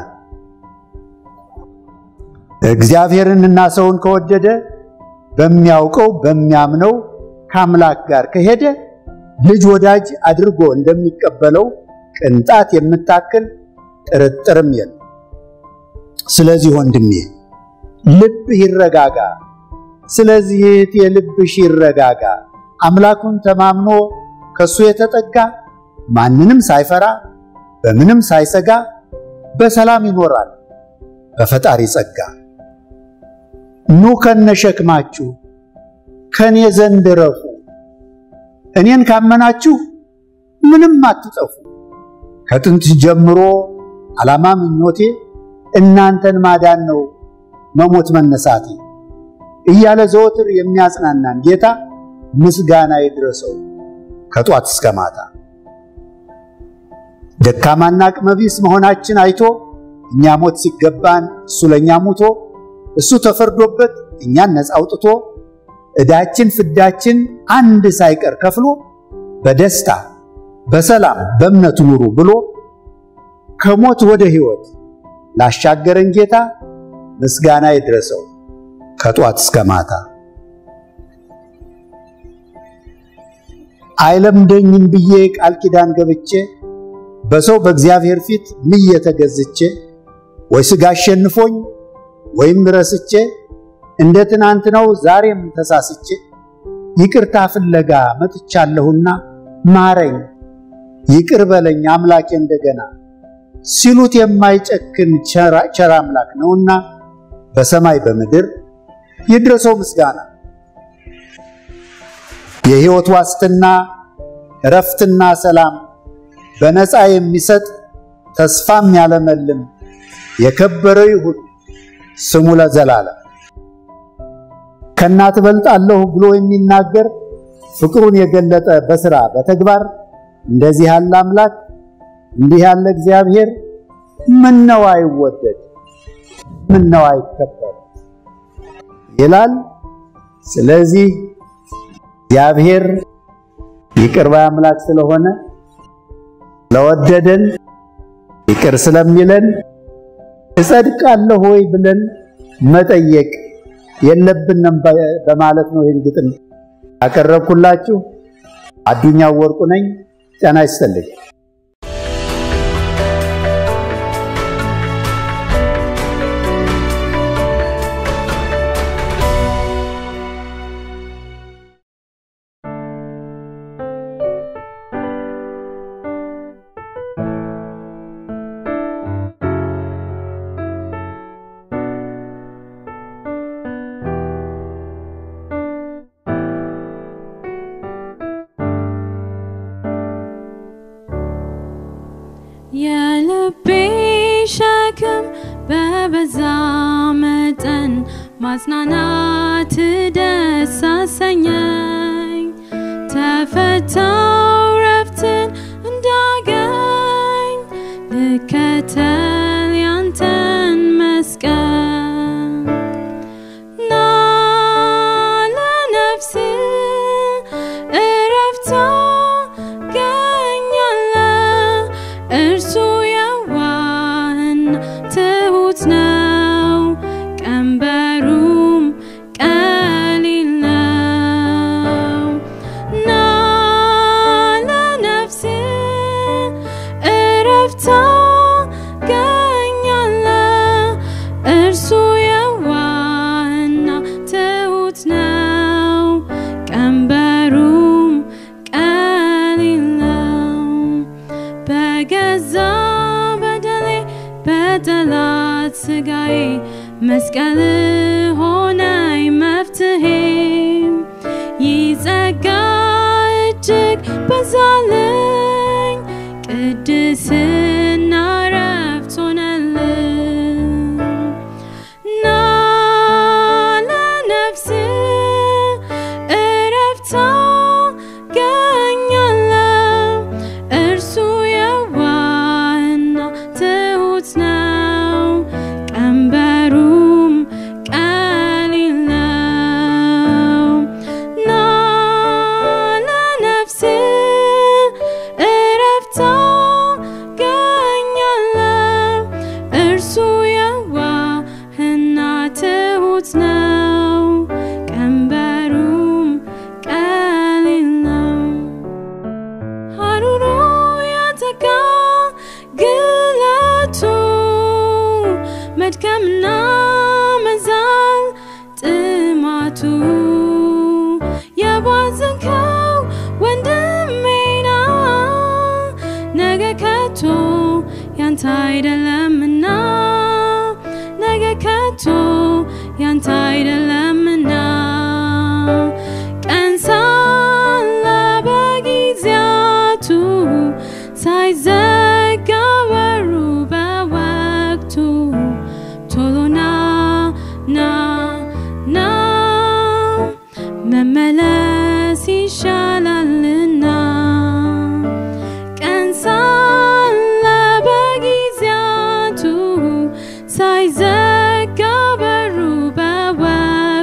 እግዚአብሔርንና ሰውን ከወደደ በሚያውቀው በሚያምነው ከአምላክ ጋር ከሄደ ልጅ ወዳጅ አድርጎ እንደሚቀበለው ቅንጣት የምታክል ጥርጥርም የለም። ስለዚህ ወንድሜ ልብህ ይረጋጋ። ስለዚህ እህቴ ልብሽ ይረጋጋ። አምላኩን ተማምኖ ከሱ የተጠጋ ማንንም ሳይፈራ በምንም ሳይሰጋ በሰላም ይኖራል በፈጣሪ ጸጋ። ኑ ከነሸክማችሁ ከኔ ዘንድ ረፉ። እኔን ካመናችሁ ምንም አትጠፉ። ከጥንት ጀምሮ ዓላማ ምኞቴ እናንተን ማዳን ነው መሞት መነሳቴ እያለ ዘወትር የሚያጽናናን ጌታ ምስጋና ይድረሰው ከጧት እስከ ማታ። ደካማና አቅመቢስ መሆናችን አይቶ እኛ ሞት ሲገባን እሱ ለእኛ ሙቶ እሱ ተፈርዶበት እኛን ነፃ አውጥቶ ዕዳችን ፍዳችን አንድ ሳይቀር ከፍሎ በደስታ በሰላም በእምነት ኑሩ ብሎ ከሞት ወደ ሕይወት ላሻገረን ጌታ ምስጋና ይድረሰው ከጧት እስከ ማታ። አይለምደኝም ብዬ ቃል ኪዳን ገብቼ በሰው በእግዚአብሔር ፊት ምዬ ተገዝቼ ወይ ሥጋ አሸንፎኝ ወይም ረስቼ እንደ ትናንት ነው ዛሬም ተሳስቼ ይቅርታ ፍለጋ መጥቻለሁና ማረኝ ይቅር በለኝ አምላኬ እንደገና ሲሉት የማይጨክን ቸር አምላክ ነውና በሰማይ በምድር ይድረሰው ምስጋና። የሕይወት ዋስትና እረፍትና ሰላም በነፃ የሚሰጥ ተስፋም ያለመልም የከበረ ይሁን ስሙ ለዘላለም። ከእናት እበልጣለሁ ብሎ የሚናገር ፍቅሩን የገለጠ በሥራ በተግባር እንደዚህ ያለ አምላክ እንዲህ ያለ እግዚአብሔር ምነው አይወደድ? ምነው አይከበር? ይላል። ስለዚህ እግዚአብሔር ይቅር ባይ አምላክ ስለሆነ ስለወደደን ይቅር ስለሚለን እጸድቃለሁ ወይ ብለን መጠየቅ የለብንም በማለት ነው ይህን ግጥም ያቀረብኩላችሁ። አዱኛው ወርቁ ነኝ። ጤና ይስጥልኝ። የልቤ ሸክም በበዛ መጠን ማጽናናት ደስ አሰኘኝ። ተፈታው ረፍትን እንዳገኝ ልከተል ያንተን መስቀል ና ለነፍስ እረፍት ታገኛለ እርሱ የዋህን ትሁት ነው፣ ቀንበሩም ቀሊል ነው። ና ለነፍስ እረፍት ታገኛለ እርሱ የዋህና ትሁት ነው፣ ቀንበሩም ቀሊል ነው። በገዛ በደሌ በጠላት ስጋዬ መስቀል ሆነኝ መፍትሄ ይጸጋ እጅግ በዛልኝ ቅድስና ረፍት ሆነልኝ ና ለነፍስ እረፍት ታገኛለ እርሱ የዋህና ትሁት ነው፣ ቀንበሩም ቀሊል ነው። ና ለነፍስ እረፍት ታገኛለ እርሱ የዋህና ትሁት ነው፣ ቀንበሩም ቀሊል ነው። ሐሩሩ ያተጋ ግለቱ መድከምና መዛል ጥማቱ የባዘንከው ወንድሜና ነገ ከቶ ያንተ አይደለምና ነገ ከቶ ያንተ አይደለምና ቀን ሳለ በጊዜያቱ ሳይዘጋ በሩ በወቅቱ ቶሎና ና ና መመለስ ይሻላልና ቀን ሳለ በጊዜያቱ ሳይዘጋ በሩ በወቅቱ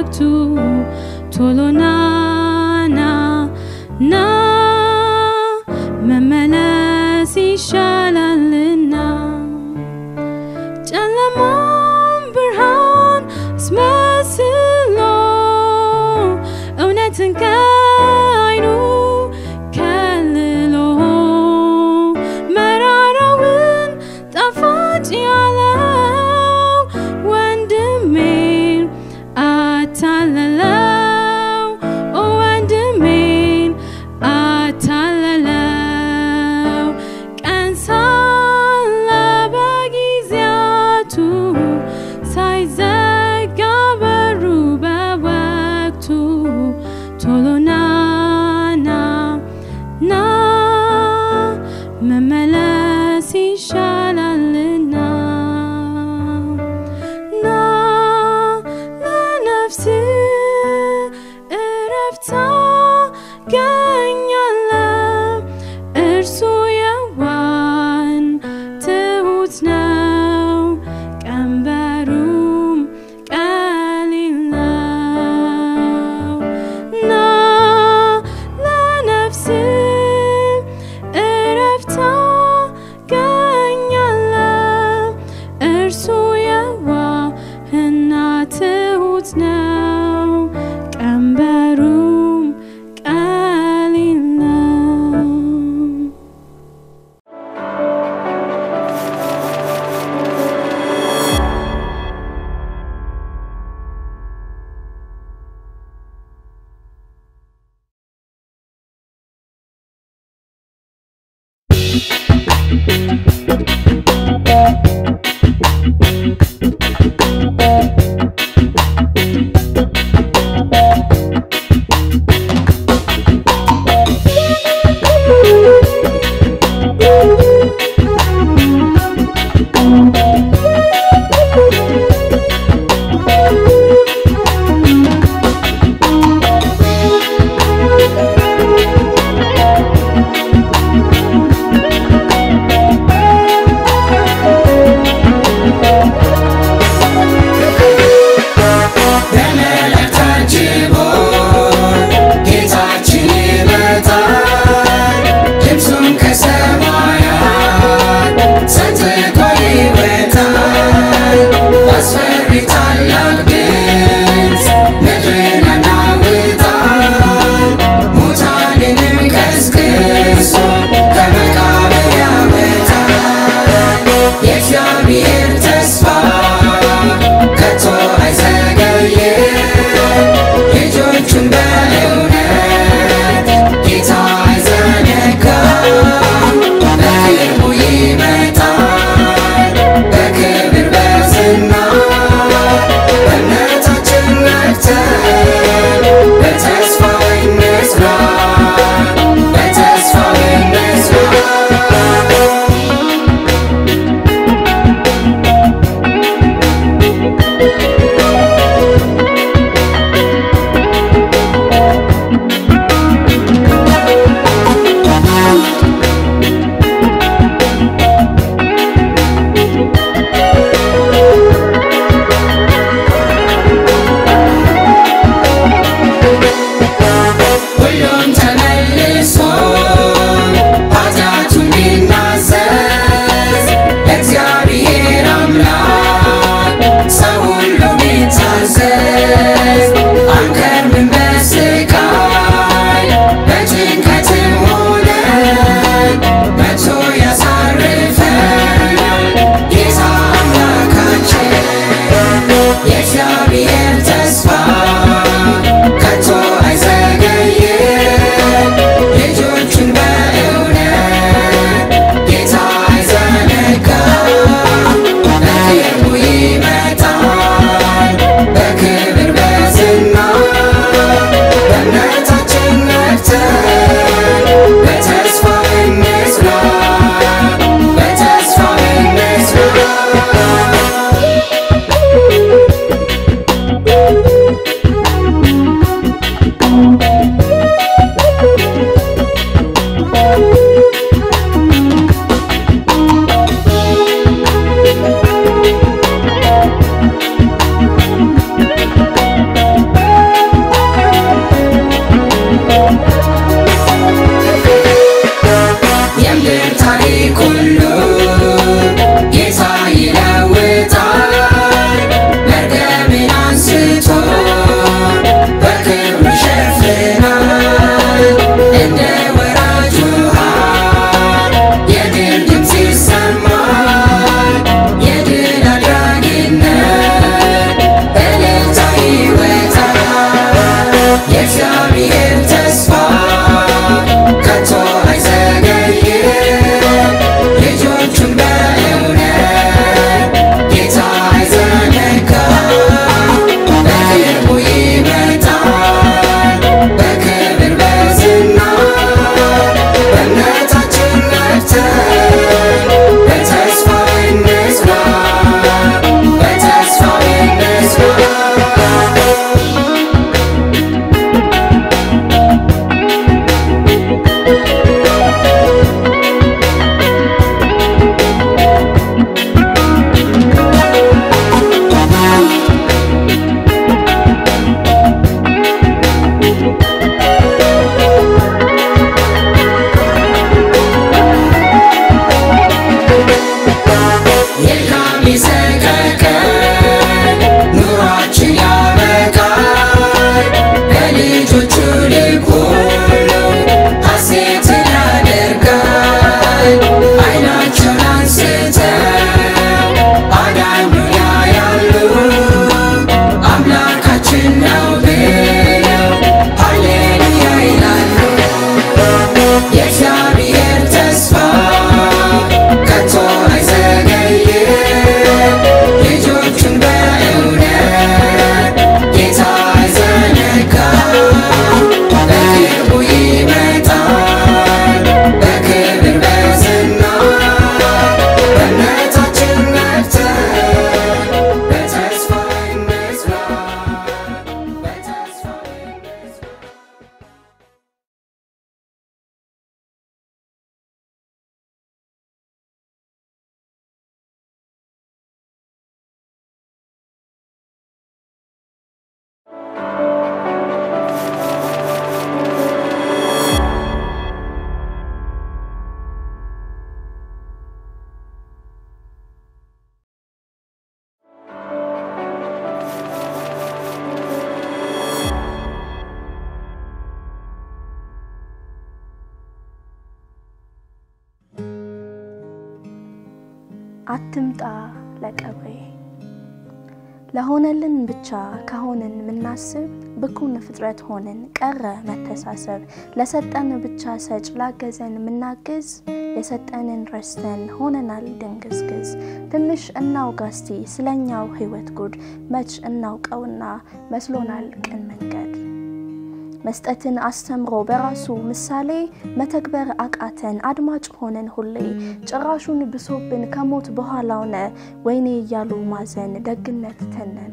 አትምጣ ለቀብሬ ለሆነልን ብቻ ከሆንን ምናስብ ብኩን ፍጥረት ሆንን ቀረ መተሳሰብ ለሰጠን ብቻ ሰጭ ላገዘን ምናግዝ የሰጠንን ረስተን ሆነናል ድንግዝግዝ ትንሽ እናውጋ እስቲ ስለኛው ህይወት ጉድ መች እናውቀውና መስሎናል ቅን መንገድ መስጠትን አስተምሮ በራሱ ምሳሌ መተግበር አቃተን አድማጭ ሆነን ሁሌ ጭራሹን ብሶብን ከሞት በኋላውነ ወይኔ እያሉ ማዘን ደግነት ተነነ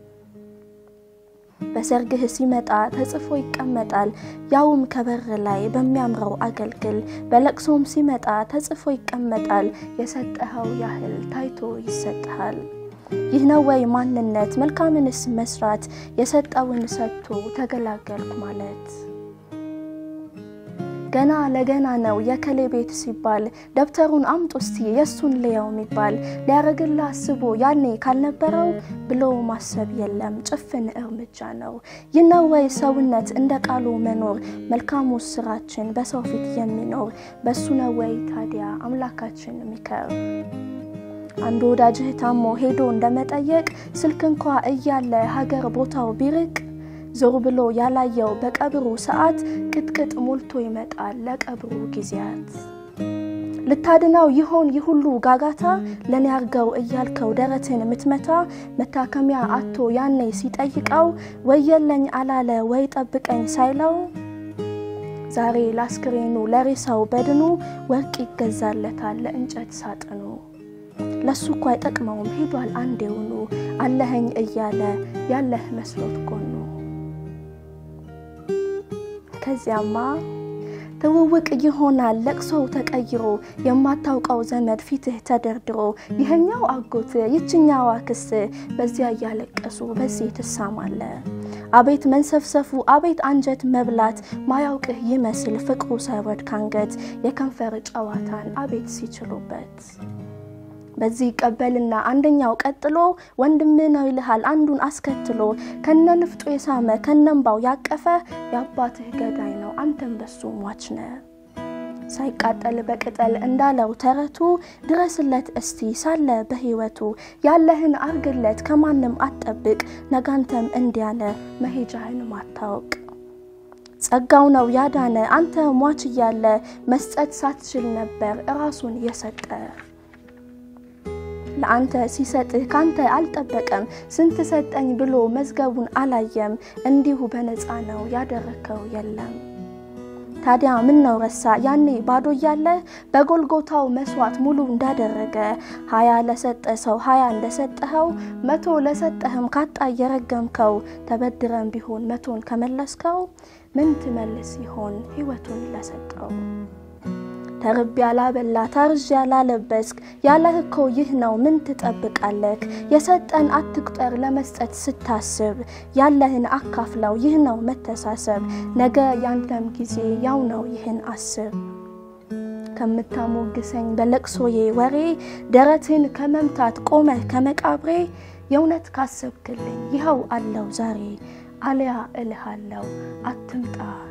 በሰርግህ ሲመጣ ተጽፎ ይቀመጣል ያውም ከበር ላይ በሚያምረው አገልግል በለቅሶም ሲመጣ ተጽፎ ይቀመጣል የሰጠኸው ያህል ታይቶ ይሰጥሃል ይህ ነው ወይ ማንነት መልካምንስ መስራት የሰጠውን ሰጥቶ ተገላገልኩ ማለት ገና ለገና ነው የከሌ ቤት ሲባል ደብተሩን አምጡ እስቲ የእሱን ልየው የሚባል ሊያረግላ አስቦ ያኔ ካልነበረው ብሎ ማሰብ የለም ጭፍን እርምጃ ነው ይህ ነው ወይ ሰውነት እንደ ቃሉ መኖር መልካሙ ስራችን በሰው ፊት የሚኖር በሱ ነው ወይ ታዲያ አምላካችን ሚከር አንድ ወዳጅህ ታሞ ሄዶ እንደመጠየቅ ስልክ እንኳ እያለ ሀገር ቦታው ቢርቅ ዞር ብሎ ያላየው በቀብሩ ሰዓት ቅጥቅጥ ሞልቶ ይመጣል ለቀብሩ ጊዜያት ልታድናው ይሆን ይህ ሁሉ ጋጋታ ለኔ አርገው እያልከው ደረትን ምትመታ መታከሚያ አቶ ያኔ ሲጠይቀው ወየለኝ አላለ ወይ ጠብቀኝ ሳይለው ዛሬ ላስክሬኑ ለሬሳው በድኑ ወርቅ ይገዛለታል ለእንጨት ሳጥኑ ለሱ እኮ አይጠቅመውም ሄዷል አንዴውኑ አለኸኝ እያለ ያለህ መስሎት ጎኑ ከዚያማ ትውውቅ ይሆናል ለቅሶው ተቀይሮ የማታውቀው ዘመድ ፊትህ ተደርድሮ ይህኛው አጎት ይችኛዋ ክስ በዚያ እያለቀሱ በዚህ ትሳማለ አቤት መንሰፍሰፉ አቤት አንጀት መብላት ማያውቅህ ይመስል ፍቅሩ ሳይወድ ካንገት የከንፈር ጨዋታን አቤት ሲችሉበት በዚህ ይቀበልና አንደኛው ቀጥሎ ወንድም ነው ይልሃል አንዱን አስከትሎ ከነ ንፍጡ የሳመ ከነንባው ያቀፈ የአባትህ ገዳይ ነው አንተም በሱ ሟች ነ ሳይቃጠል በቅጠል እንዳለው ተረቱ ድረስለት እስቲ ሳለ በህይወቱ ያለህን አርግለት ከማንም አትጠብቅ ነጋንተም እንዲያነ መሄጃህን ማታወቅ ጸጋው ነው ያዳነ አንተ ሟች እያለ መስጠት ሳትችል ነበር እራሱን የሰጠ ለአንተ ሲሰጥህ ካንተ አልጠበቀም ስንት ሰጠኝ ብሎ መዝገቡን አላየም እንዲሁ በነፃ ነው ያደረከው የለም ታዲያ ምን ነው ረሳ ያኔ ባዶ እያለ በጎልጎታው መስዋዕት ሙሉ እንዳደረገ ሀያ ለሰጠ ሰው ሀያ እንደሰጠኸው መቶ ለሰጠህም ካጣ እየረገምከው ተበድረን ቢሆን መቶን ከመለስከው ምን ትመልስ ይሆን ህይወቱን ለሰጠው ተርብ ያላበላ ታርዥ ያላለበስክ ያለህ እኮ ይህ ነው ምን ትጠብቃለክ የሰጠን አትቁጠር ለመስጠት ስታስብ ያለህን አካፍለው ይህ ነው መተሳሰብ ነገ ያንተም ጊዜ ያው ነው ይህን አስብ ከምታሞግሰኝ በለቅሶዬ ወሬ ደረትን ከመምታት ቆመህ ከመቃብሬ የእውነት ካሰብክልኝ ይኸው አለው ዛሬ አልያ እልሃለው አትምጣ